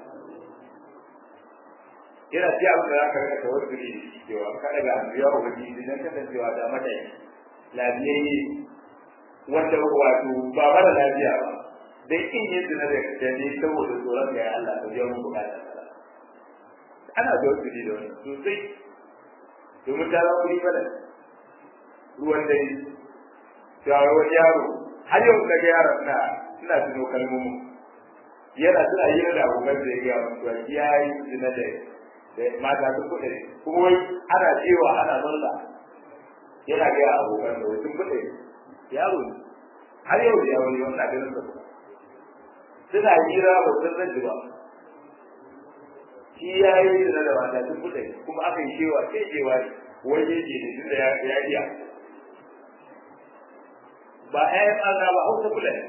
yana ji abin da zaka rika tawassuli da shi cewa ka daga anbiya wa wani idan kasancewa da mata lafiyayye wanda wato ba mara lafiya ba dai in yin zina da da ne saboda tsoron da ya Allah ka biya mu bukata ana tawassuli da wani sosai domin ta zama kuri bala ruwan dare ga wani yaro har yau daga yaron na suna tuno kalmomin yana suna yi da abokan da ya gaya mutuwa ya yi zina da da mata sun kuɗe kuma wai ana cewa ana murna yana gaya abokan da sun kuɗe yaro ne har yau da yaro ne wannan ganin sa suna hira ba sun rage ba shi ya yi zina da mata sun kuɗe kuma aka yi cewa sai cewa ne wai yake da tunda ya iya ba ƴaƴan Allah ba hausa kula ne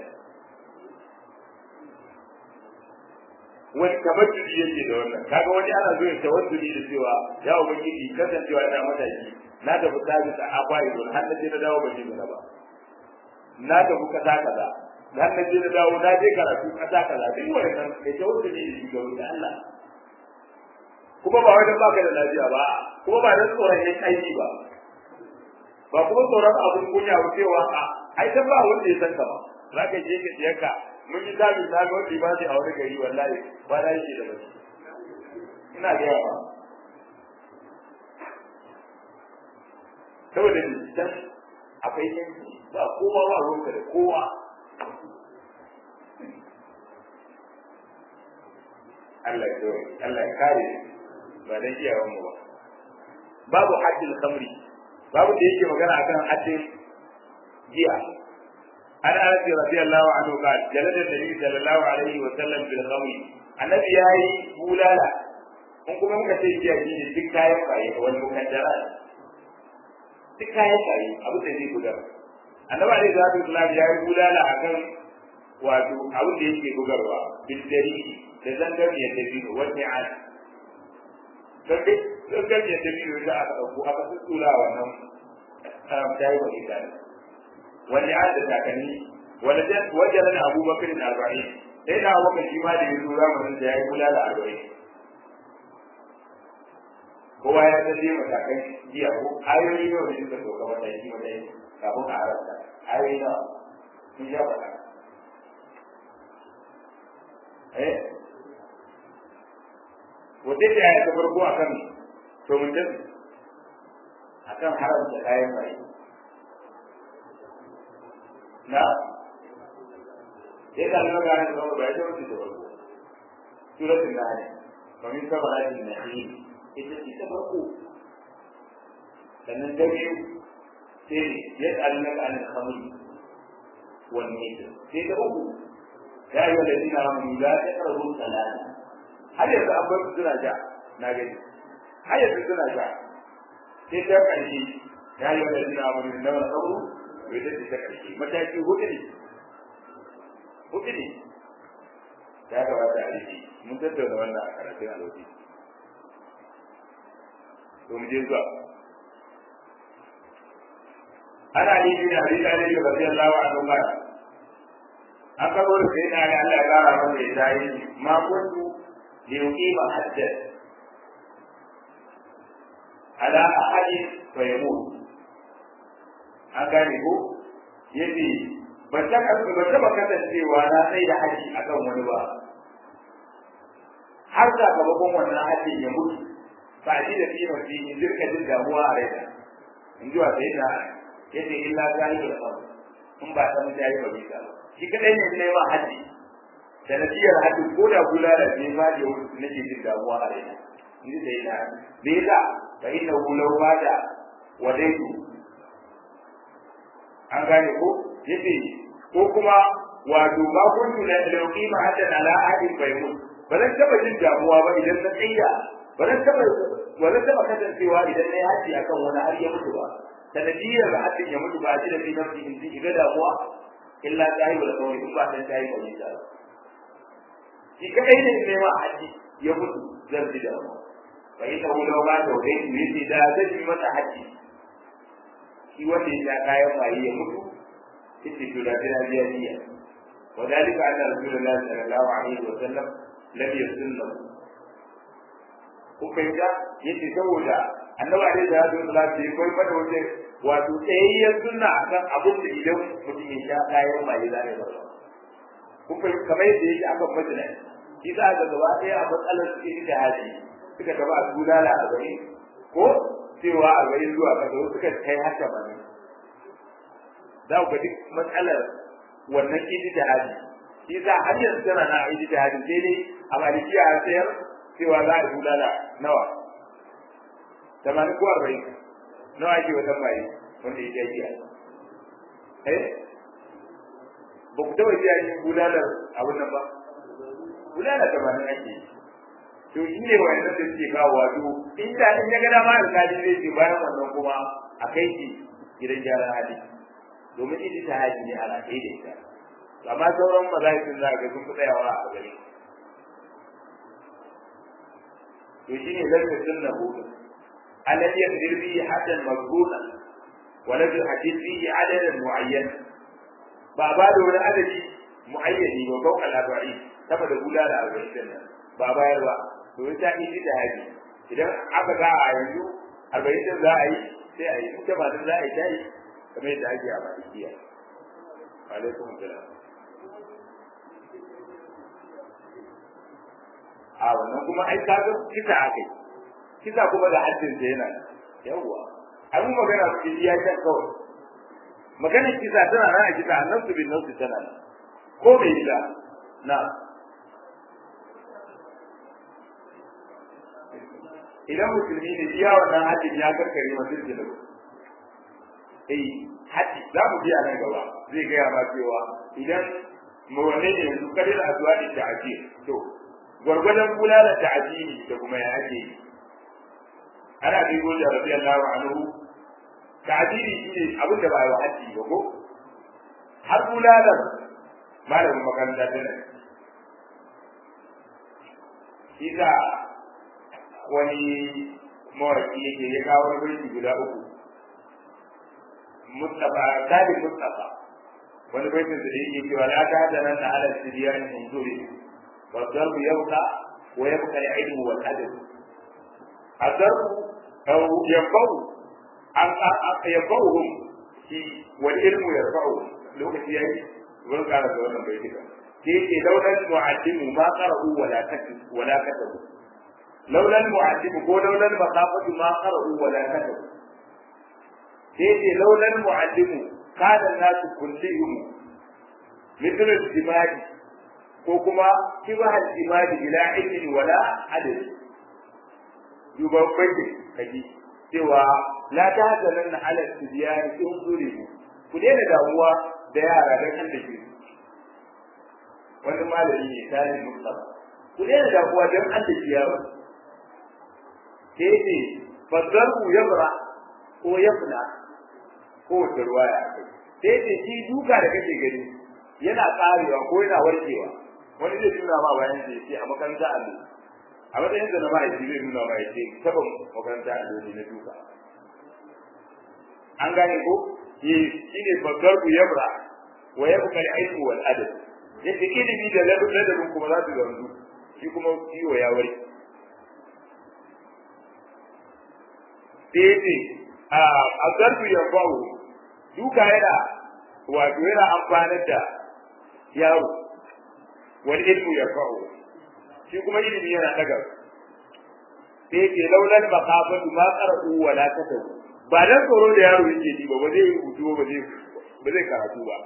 wani tabattuli yake da wannan kaga wani ana zo ya tawattuli da cewa ya ubangiji kasancewa ina mataki na tafi sabis a akwai don har naje na dawo ban yi ba na tafi kasa kaza har naje na dawo na je karatu kasa kaza duk wannan kai tawattuli da shi ga wani Allah kuma ba wai baka da lafiya ba kuma ba dan tsoron yin aiki ba ba kuma tsoron abun kunya ba cewa a ai ta ba wanda ya san ka ba za ka je ka tsiyarka mun yi zabi na ga wanda ba a wani gari wallahi ba na yake da bashi ina ga yawa saboda dan akwai yanki ba kowa ba ruwanka da kowa Allah ya Allah ya kare ba dan iyawan mu ba babu haddil khamri babu da yake magana akan haddin giya an anas radiyallahu anhu qala jalada nabi sallallahu alaihi wa sallam bil khamri annabi yayi bulala kun kuma muka ce giya shi ne duk kayan baye wani mukaddara duk kayan baye abu da zai gudar annabi alaihi salatu wasallam yayi bulala akan wato abu da yake gudarwa bil dari da zangar ya tafi wani an sai zangar ya tafi da aka dauko aka tsura wannan tayi wa ita wani an da takanni wajen na abubakar da arba'in sai na abubakar shi ma da ya zo zamanin da ya yi kula da arba'in kowa ya san dai matakan jiya ko ayoyi nawa ne suka sauka mataki mataki kafin a haramta ayoyi nawa sun sha faɗa eh wata ce ya ta farko a kan tomutin a kan haramta kayan mai na ya kalli magana da wani bai da wani da farko suratul nahl wa min sabaratin nahl ita ce ta farko sannan ta biyu sai ya kalli magana da khamri wal maisir sai ta uku ya yi wanda dina mu la ta karu salata har yanzu an bar suna ja na gani har yanzu suna ja sai ta ƙarshe ya yi wanda dina mu na wani kauru bai da ta ƙarshe mataki hudu ne hudu ne ya gabata a rike mun tattauna wannan a karatun alobi to mu je zuwa ana yi bin abi talib radiyallahu anhu ba an karo da sai na ga Allah ya kara masa ya tayi ma kuntu li yuqima hadda ala ahadin fa yamut an gane ko yace ban ta ba ta ba kasancewa na sai da haji akan wani ba har da gaban wannan haji ya mutu ba shi da kima shi in dirka jin damuwa a rai in ji wa sai da yace illa zai da fa in ba ta mutu yayi ba bisa shi kadai ne ne ma haji da nasiyar haji ko da kula da ne ba da nake jin damuwa a rai in ji sai da me yasa fa inna law bada wadaitu an gane ko yace ko kuma wato ba kuntu la yuqima hatta ala ahadin baymun ba zan taba jin damuwa ba idan na tsaya ba zan taba ba zan taba kasancewa idan na yi haji akan wani har ya mutu ba sanadiyar da hajjin ya mutu ba shi da fi nafsi in ji ga damuwa illa ta yi wa kawai in ba san ta yi kawai ta shi kadai ne ne ma haji ya mutu zan ji damuwa fa ita wula ba ta wai ne ce da zan yi masa haji shi wanda ya kayan bayi ya mutu ita to da ta biya biya وذلك أن رسول الله صلى الله عليه وسلم لم يسلم kuka ga yace saboda annabi alaihi salatu wasallam bai koyi mata wace wato tsayayyar sunna akan abin da idan mutum ya sha kayan maye zai ba kuka kamar yadda yake akan majina shi za ga gaba ɗaya a matsalar su ita haji suka gaba a bulala a gari ko cewa arba'in zuwa kaza wasu suka kai har tamanin za ku ga duk matsalar wannan ijtihadi shi sa har yanzu tana na ijtihadi sai dai a malikiya a sayar cewa za a bulala nawa tamanin ko arba'in nawa ake wata mai wanda ya yi eh ba ku taɓa jiya yin bulalar abin nan ba bulalar tamanin ake yi to shi ne wa yanzu da suke kawo wato in da in ya ga dama alƙali zai ce bayan wannan kuma a kai shi gidan gyaran hali domin ita ta haji ne ana kai da ita amma sauran mazahibin za ga sun fi tsayawa a gari to shi ne zai sunna hudu الذي يقدر به حدا مضبوطا ولم يحدد فيه عددا معينا بابا da wani adadi muayyani ba ko al-arba'in saboda kula da arba'in nan ba bayar ba to ita iji da haji idan aka ga a yanzu arba'in din za a yi sai a yi ita ba za a yi ta yi kamar yadda ake a malikiya alaikum salam a wannan kuma ai kaga kisa akai kisa kuma da haddin sa yana yawwa an mu magana su ya ta kawai magana kisa tana nan a kisa annabi bin nasu tana nan ko bai yi da na idan musulmi ne iya wannan haddin ya karkare masu jinin eh haddi za mu biya nan gaba zai gaya ma cewa idan mu wanne ne yanzu kadin azuwa da ta'aji to gwargwadon kula da ta'aji da kuma ya ake yi ana bi goja radiyallahu anhu ta'dili shine abin da ba ya haddi ba ko har bulalan malamin makaranta ta nan shi da wani mawaki yake ya kawo wani baiti guda uku Mustafa Sadi Mustafa wani baitin da yake cewa la ta da nan ala sidiyan unzuri wa darbu yabqa wa yabqa al-ilmu wal adab الضرب أو ينفعه ينفعهم والعلم يرفعهم لو كنت يعني wurin ƙara da wannan bai duka ke ce laulan mu'addimu ma qara'u wala katabu wala katabu laulan mu'addimu ko laulan maqafatu ma qara'u wala katabu ke ce laulan mu'addimu kana nasu kullihim mithl al-jimadi ko kuma kibah al-jimadi ila ilmin wala adad duban bai kaji cewa la ta hazanan na ala tibiyani in zuri ku daina damuwa da yara dan kan da ke wani malami ne tare mustafa ku daina damuwa dan an da ke yaro ke ce fadaru yabra ko yabna ko da ruwaya sai ce shi duka da kake gani yana karewa ko yana warkewa wani zai tuna ma bayan ce a makaranta allo a matsayin da na ma'aiki zai nuna ma ya ce taba makaranta a dole na duka an gane ko shi ne babbar ku yabra wa yabqa al-ilmu wal adab yake ilimi da ladabin kuma za su zanzu shi kuma ciwo ya wari sai a azarbu yanfa'u duka yana wato yana amfanar da yaro wal ilmu yanfa'u shi kuma ilimi yana daga sai ke laulan makafatu ma qara'u wala katabu ba dan tsoro da yaro yake ji ba ba zai rubutu ba zai ba zai karatu ba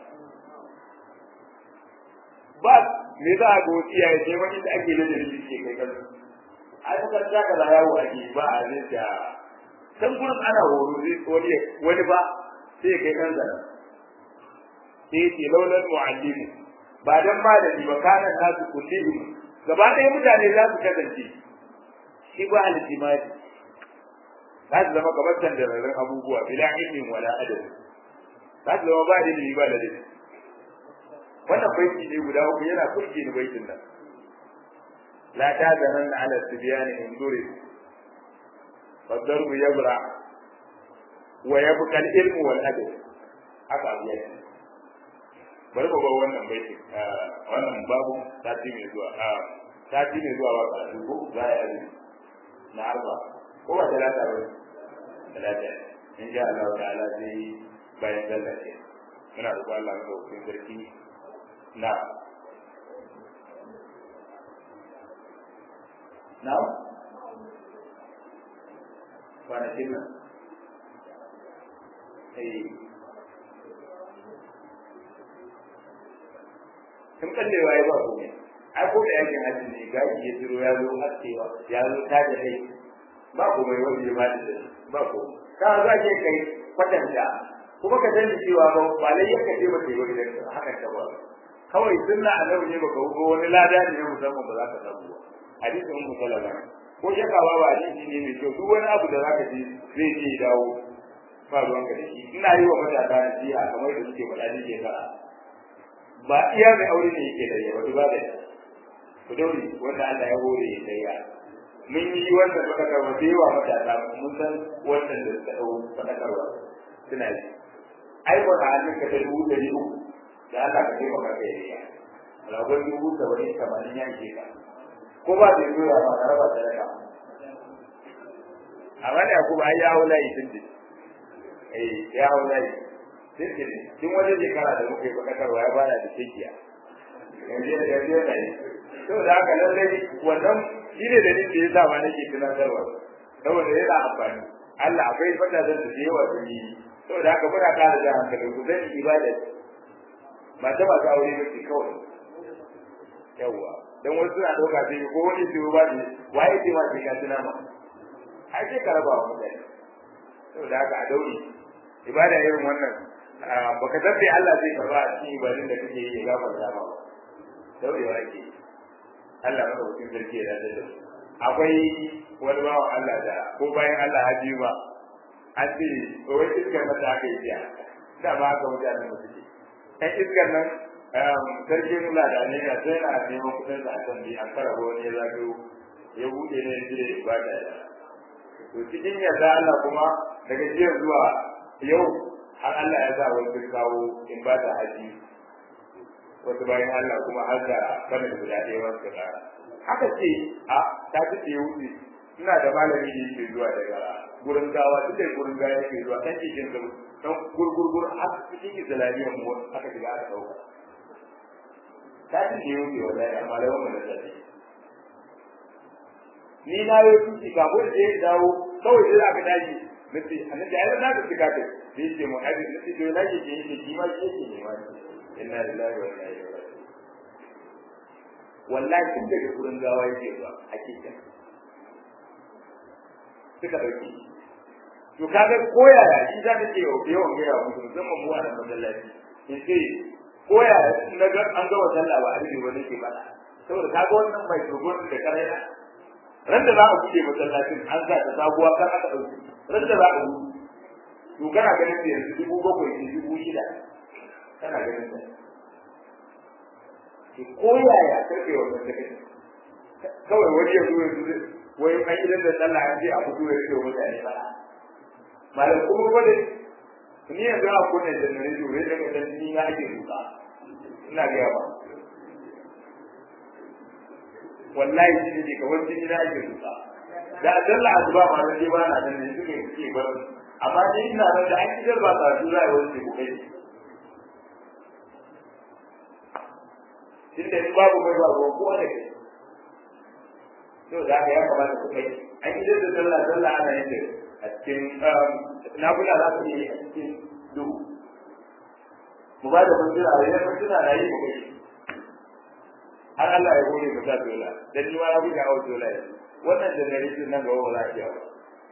ba me za a ga wasu iyaye sai wani da ake da dalili ke kai kan a yi kan zaka da yawo ake ba a zai da san gurin ana horo zai wani wani ba sai kai kan zara sai ke laulan mu'allimu ba dan malami ba kana nasu kullihim gaba ɗaya mutane za su kasance shi ba al-jimadi za su zama kamar tandararren abubuwa bila ilmin wala adab za su zama ba ilimi ba ladabi wannan baiti ne guda uku yana kurki ni baitin nan la ta zanan na ala tibyani in dure fadarbu yabra wa yabqa al-ilmu wal adab haka abu yake bari mu bar wannan baiti wannan babu sati mai zuwa sati mai zuwa ba karatu ko za a yi na arba ko ba talata ba talata in sha Allah ta'ala sai bayan sallah ce muna roƙon Allah ga hukumin sarki na na kwanakin nan sun kallewa ya ba komai ai ko da yake hajji ne gaji ya tiro ya zo haskewa ya zo ta da kai ba komai wani ya ba da ba komai ka za ke kai kwatanta kuma ka sani cewa ba ba lai yaka ce ba ce ba idan haka ta ba kawai sunna annabi ne baka ko wani lada ne musamman ba za ka samu ba hadisin ummu salama ko shakka ba ba hadisi ne mai kyau duk wani abu da zaka ji zai ce dawo ba ruwan ka da shi ina yi wa matasa nasiha kamar da suke faɗa ne ke fara ba iya mai aure ne yake da yawa ba da ku daure wanda Allah ya hore ya tsaya mun yi wannan fadakarwa da yawa matasa mun san wannan da suka dau fadakarwa suna yi ai ba halin ka da dubu ɗari uku da Allah ka taimaka ka yi ragon dubu saba'in tamanin ya ke ka ko ba da yoya ba ka raba sadaka amma da kuma ai ya hau layi tun da eh ya hau layi tun da tun wajen shekara da muka yi fadakarwa ya bada da shekiya yanzu da yanzu yana yi saboda haka lallai wannan shi ne da da ya sa ma nake tunatarwa saboda yana amfani Allah akwai fata zan da yawa da yi saboda haka muna kara da hankali ku zan ibada mata ba ta aure bace kawai yawa dan wasu suna dauka sai ko wani su ba ne waye ce ma sai ka tuna ma ai sai ka raba wa mutane saboda haka a dauri ibada irin wannan baka tabbe Allah zai karba a cikin ibadun da kake yi ya gafarta ma daurewa ake Allah maka mutum sarki ya dace da akwai wani bawan Allah da ko bayan Allah haji ba an ce wai iskar mata aka yi jiya da ba ka mutanen mu suke ɗan iskar nan sarki nula da ne ya sai na neman kuɗin sa a can bi an fara wani ya zagayo ya buɗe ne ya je ba da to cikin yarda Allah kuma daga jiya zuwa yau har Allah ya sa wani kawo in ba ta haji wasu bayan Allah kuma har da bana guda ɗaya wasu ka ƙara haka ce a ta ci ce wuce ina da malami da yake zuwa daga gurin gawa duk da gurin gawa yake zuwa kan cikin da dan gurgurgur har cikin islamiyyar mu aka shiga aka dauka ta ci ce wuce wallahi amma da wannan da take ni na yi tuki kafin da ya dawo kawai sai aka dace nace annabi ai na ka shiga kai sai ce mu hadin nace to na ke ke yi ki ma ke ke ne ma inna lillahi wa inna ilaihi raji'un wallahi tun daga gurin gawa yake zuwa hakika suka dauki to kaga koya shi za ta ce yawan gaya wa mutum musamman mu a nan masallaci in ce koya na ga an ga wata sallah ba a rike ba nake bada saboda kaga wannan mai turgon da karaya ran da za a buɗe masallacin an sa ta sabuwa kan aka ɗauki ran da za a buɗe to kana ganin da yanzu dubu bakwai ne dubu shida kana ganin da ki koyaya karfe wannan da kake kawai wani ya zo yanzu wai an idan da sallah an je a fito ya ce mutane fara malam kuma ba da ni yanzu a kunne da nare to rai daga dan ni na ake duka ina ga ba wallahi shi ne kawai jini na ake duka da sallah azuba ma nan ba na nan ne suke suke bar amma ni ina nan da an kidar ba ta zuwa wani ku kai tunda in babu mai babu kowa da kai to da haka ya kamata ku kai an yi da sallah sallah ana yin a cikin nafila za su yi a cikin duhu mu ba da fantuna a yayin fantuna na yi mu kai har Allah ya gode ka sa dola dan ni ma na buga hawa dola yanzu wannan generation nan gaba ba za a iya ba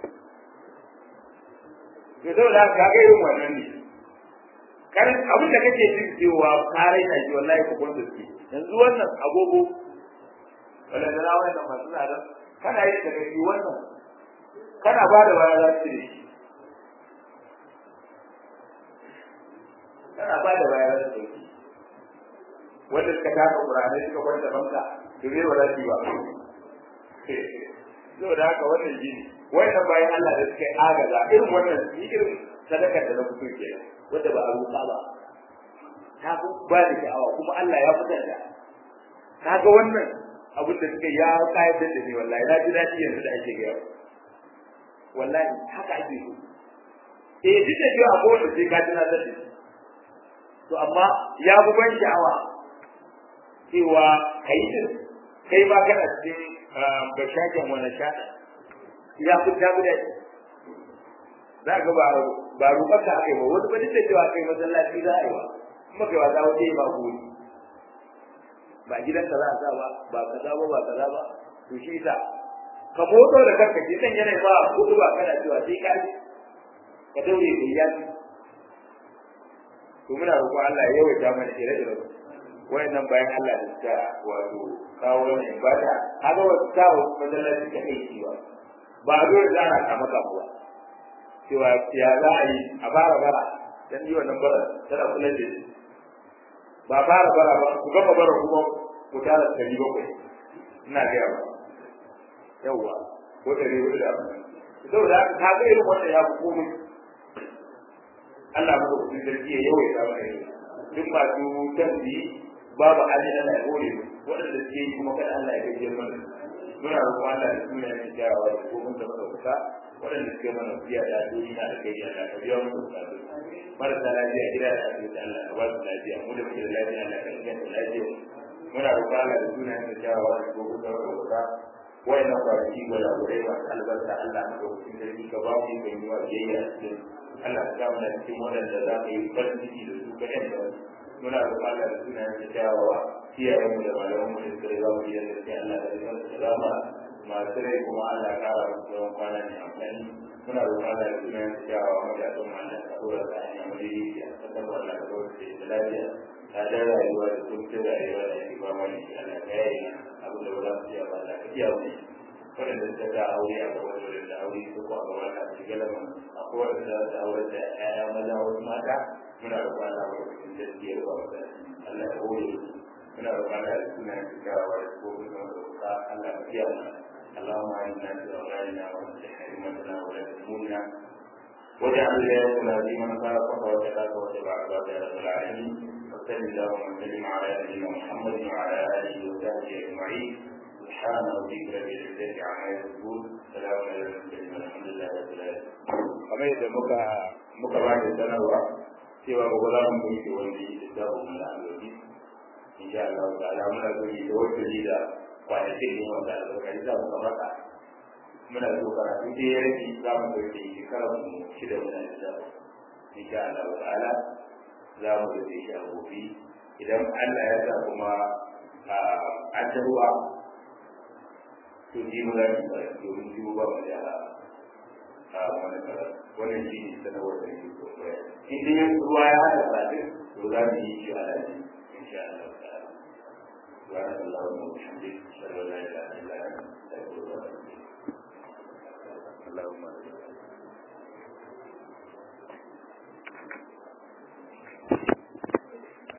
to saboda haka ga irin wannan ne kan abin da kake jin cewa ka raina shi wallahi ku gwanda su yanzu wannan agogo wala da rawa da masu tsada kana yi daga shi wannan kana ba da waya za su shi kana ba da waya za su shi wanda suka taka ƙur'anai suka kwanta banka to zai wala shi ba saboda haka wannan shi ne wannan bayan Allah da suka yi agaza irin wannan irin sadakar da na fito kenan wanda ba a roƙa ba ta fi ba da sha'awa kuma Allah ya fitar da kaga wannan abin da suka ya kayatar da ni wallahi na ji daɗi yanzu da ake gaya wallahi haka ake so eh duk da cewa akwai wanda sai ka tuna da to amma ya fi ban sha'awa cewa kai din kai ba kana cikin bashaken wani sha ya fi ta guda za ga ba ba roƙar ka aka yi ba wani ba duk da cewa kai masallaci za a yi ba kuma kai wata wata yi ba gori ba gidanka za a sa ba ba kaza ba ba kaza ba to shi ta ka motsa da kanka ke dan yana ba kudu ba kana cewa sai ka ji ka daure da iyali to muna roƙon Allah ya yawaita mana ire-iren wayannan bayan Allah da suka wato kawo wannan ibada haka wasu kawo masallaci ta kai shi ba ba a dole za a kama kamuwa cewa ya za a yi a fara bara dan yi wannan bara tana kula da shi ba fara bara ba ku gama bara kuma ku tara ɗari bakwai ina gaya ba yawwa ko ɗari hudu da saboda haka ka ga irin wannan ya fi komai Allah maka kuɗin sarki ya yawaita mana yi duk masu tanzi babu hali Allah ya hore waɗanda suke yi kuma kada Allah ya gajiyar mana muna roƙon Allah da suna yin kyawawa da kuma da madaukaka waɗanda suke mana biya da addu'o'i na da kai Allah ka biya musu bukatu marasa lafiya gida da asibiti Allah ka ba su lafiya mu da muke da lafiya Allah ka inganta lafiya muna roƙon Allah da suna yin kyawawa da kuma da madaukaka wayannan kwanaki gwada gwadai masu albarka Allah ka ɗauki sarki ka ba mu yi yi wa biyayya a cikin Allah ka samu na cikin waɗanda za ka yi farin ciki da su ka yanta muna roƙon Allah da suna yin kyawawa kiyayen mu da malaman mu da suka riga mu gidan gaskiya Allah da rigar da rama masu rai kuma Allah ya kara musu yawan kwana ne amfani muna roƙon Allah da suna yin kyawawa mu da don Allah ka dora ta hanya mu da yi a kasar Allah ka dora ta da lafiya ta da rayuwa da kuncin rayuwa da yake ba mani Allah ka yayi abin da ba za su iya ba Allah ka iya mu waɗanda suka ga aure a gaba da da aure su ko a gaba da su galama akwai waɗanda za su aure da ƴaƴa maza wasu mata muna roƙon Allah ka cikin gaskiyar ba wata Allah ya hore muna roƙon Allah da suna cikawa da kofin da roƙa Allah ka biya mu اللهم اعنا في اوطاننا واصلح ائمتنا ولا تهمنا واجعل ولايتنا في من خافك وتقاك واتبع عبادك يا رب العالمين وصل اللهم وسلم على نبينا محمد وعلى اله وصحبه اجمعين سبحان ربك رب العزه عما يصفون سلام على المرسلين والحمد لله رب العالمين kamar yadda muka muka ba da sanarwa cewa gobe za mu yi wani littafin mu na alwaji insha Allah ta'ala muna so yi da wata da kwanakin ne wanda albarkari za mu kamata muna so karatu da ya rage za mu ɗauke shekarar mu shida muna da insha Allah ta'ala za mu ɗauke shi a gobe idan Allah ya sa kuma an ta ruwa to ji mu za mu karatu domin ji mu ba mu da a wani karatu wannan shi ne sanarwar da ke so in dai ruwa ya haɗa tsadin to za mu yi shi a lafi insha Allah ta'ala سبحانك اللهم وبحمدك اشهد ان لا اله الا انت استغفرك واتوب اليك اللهم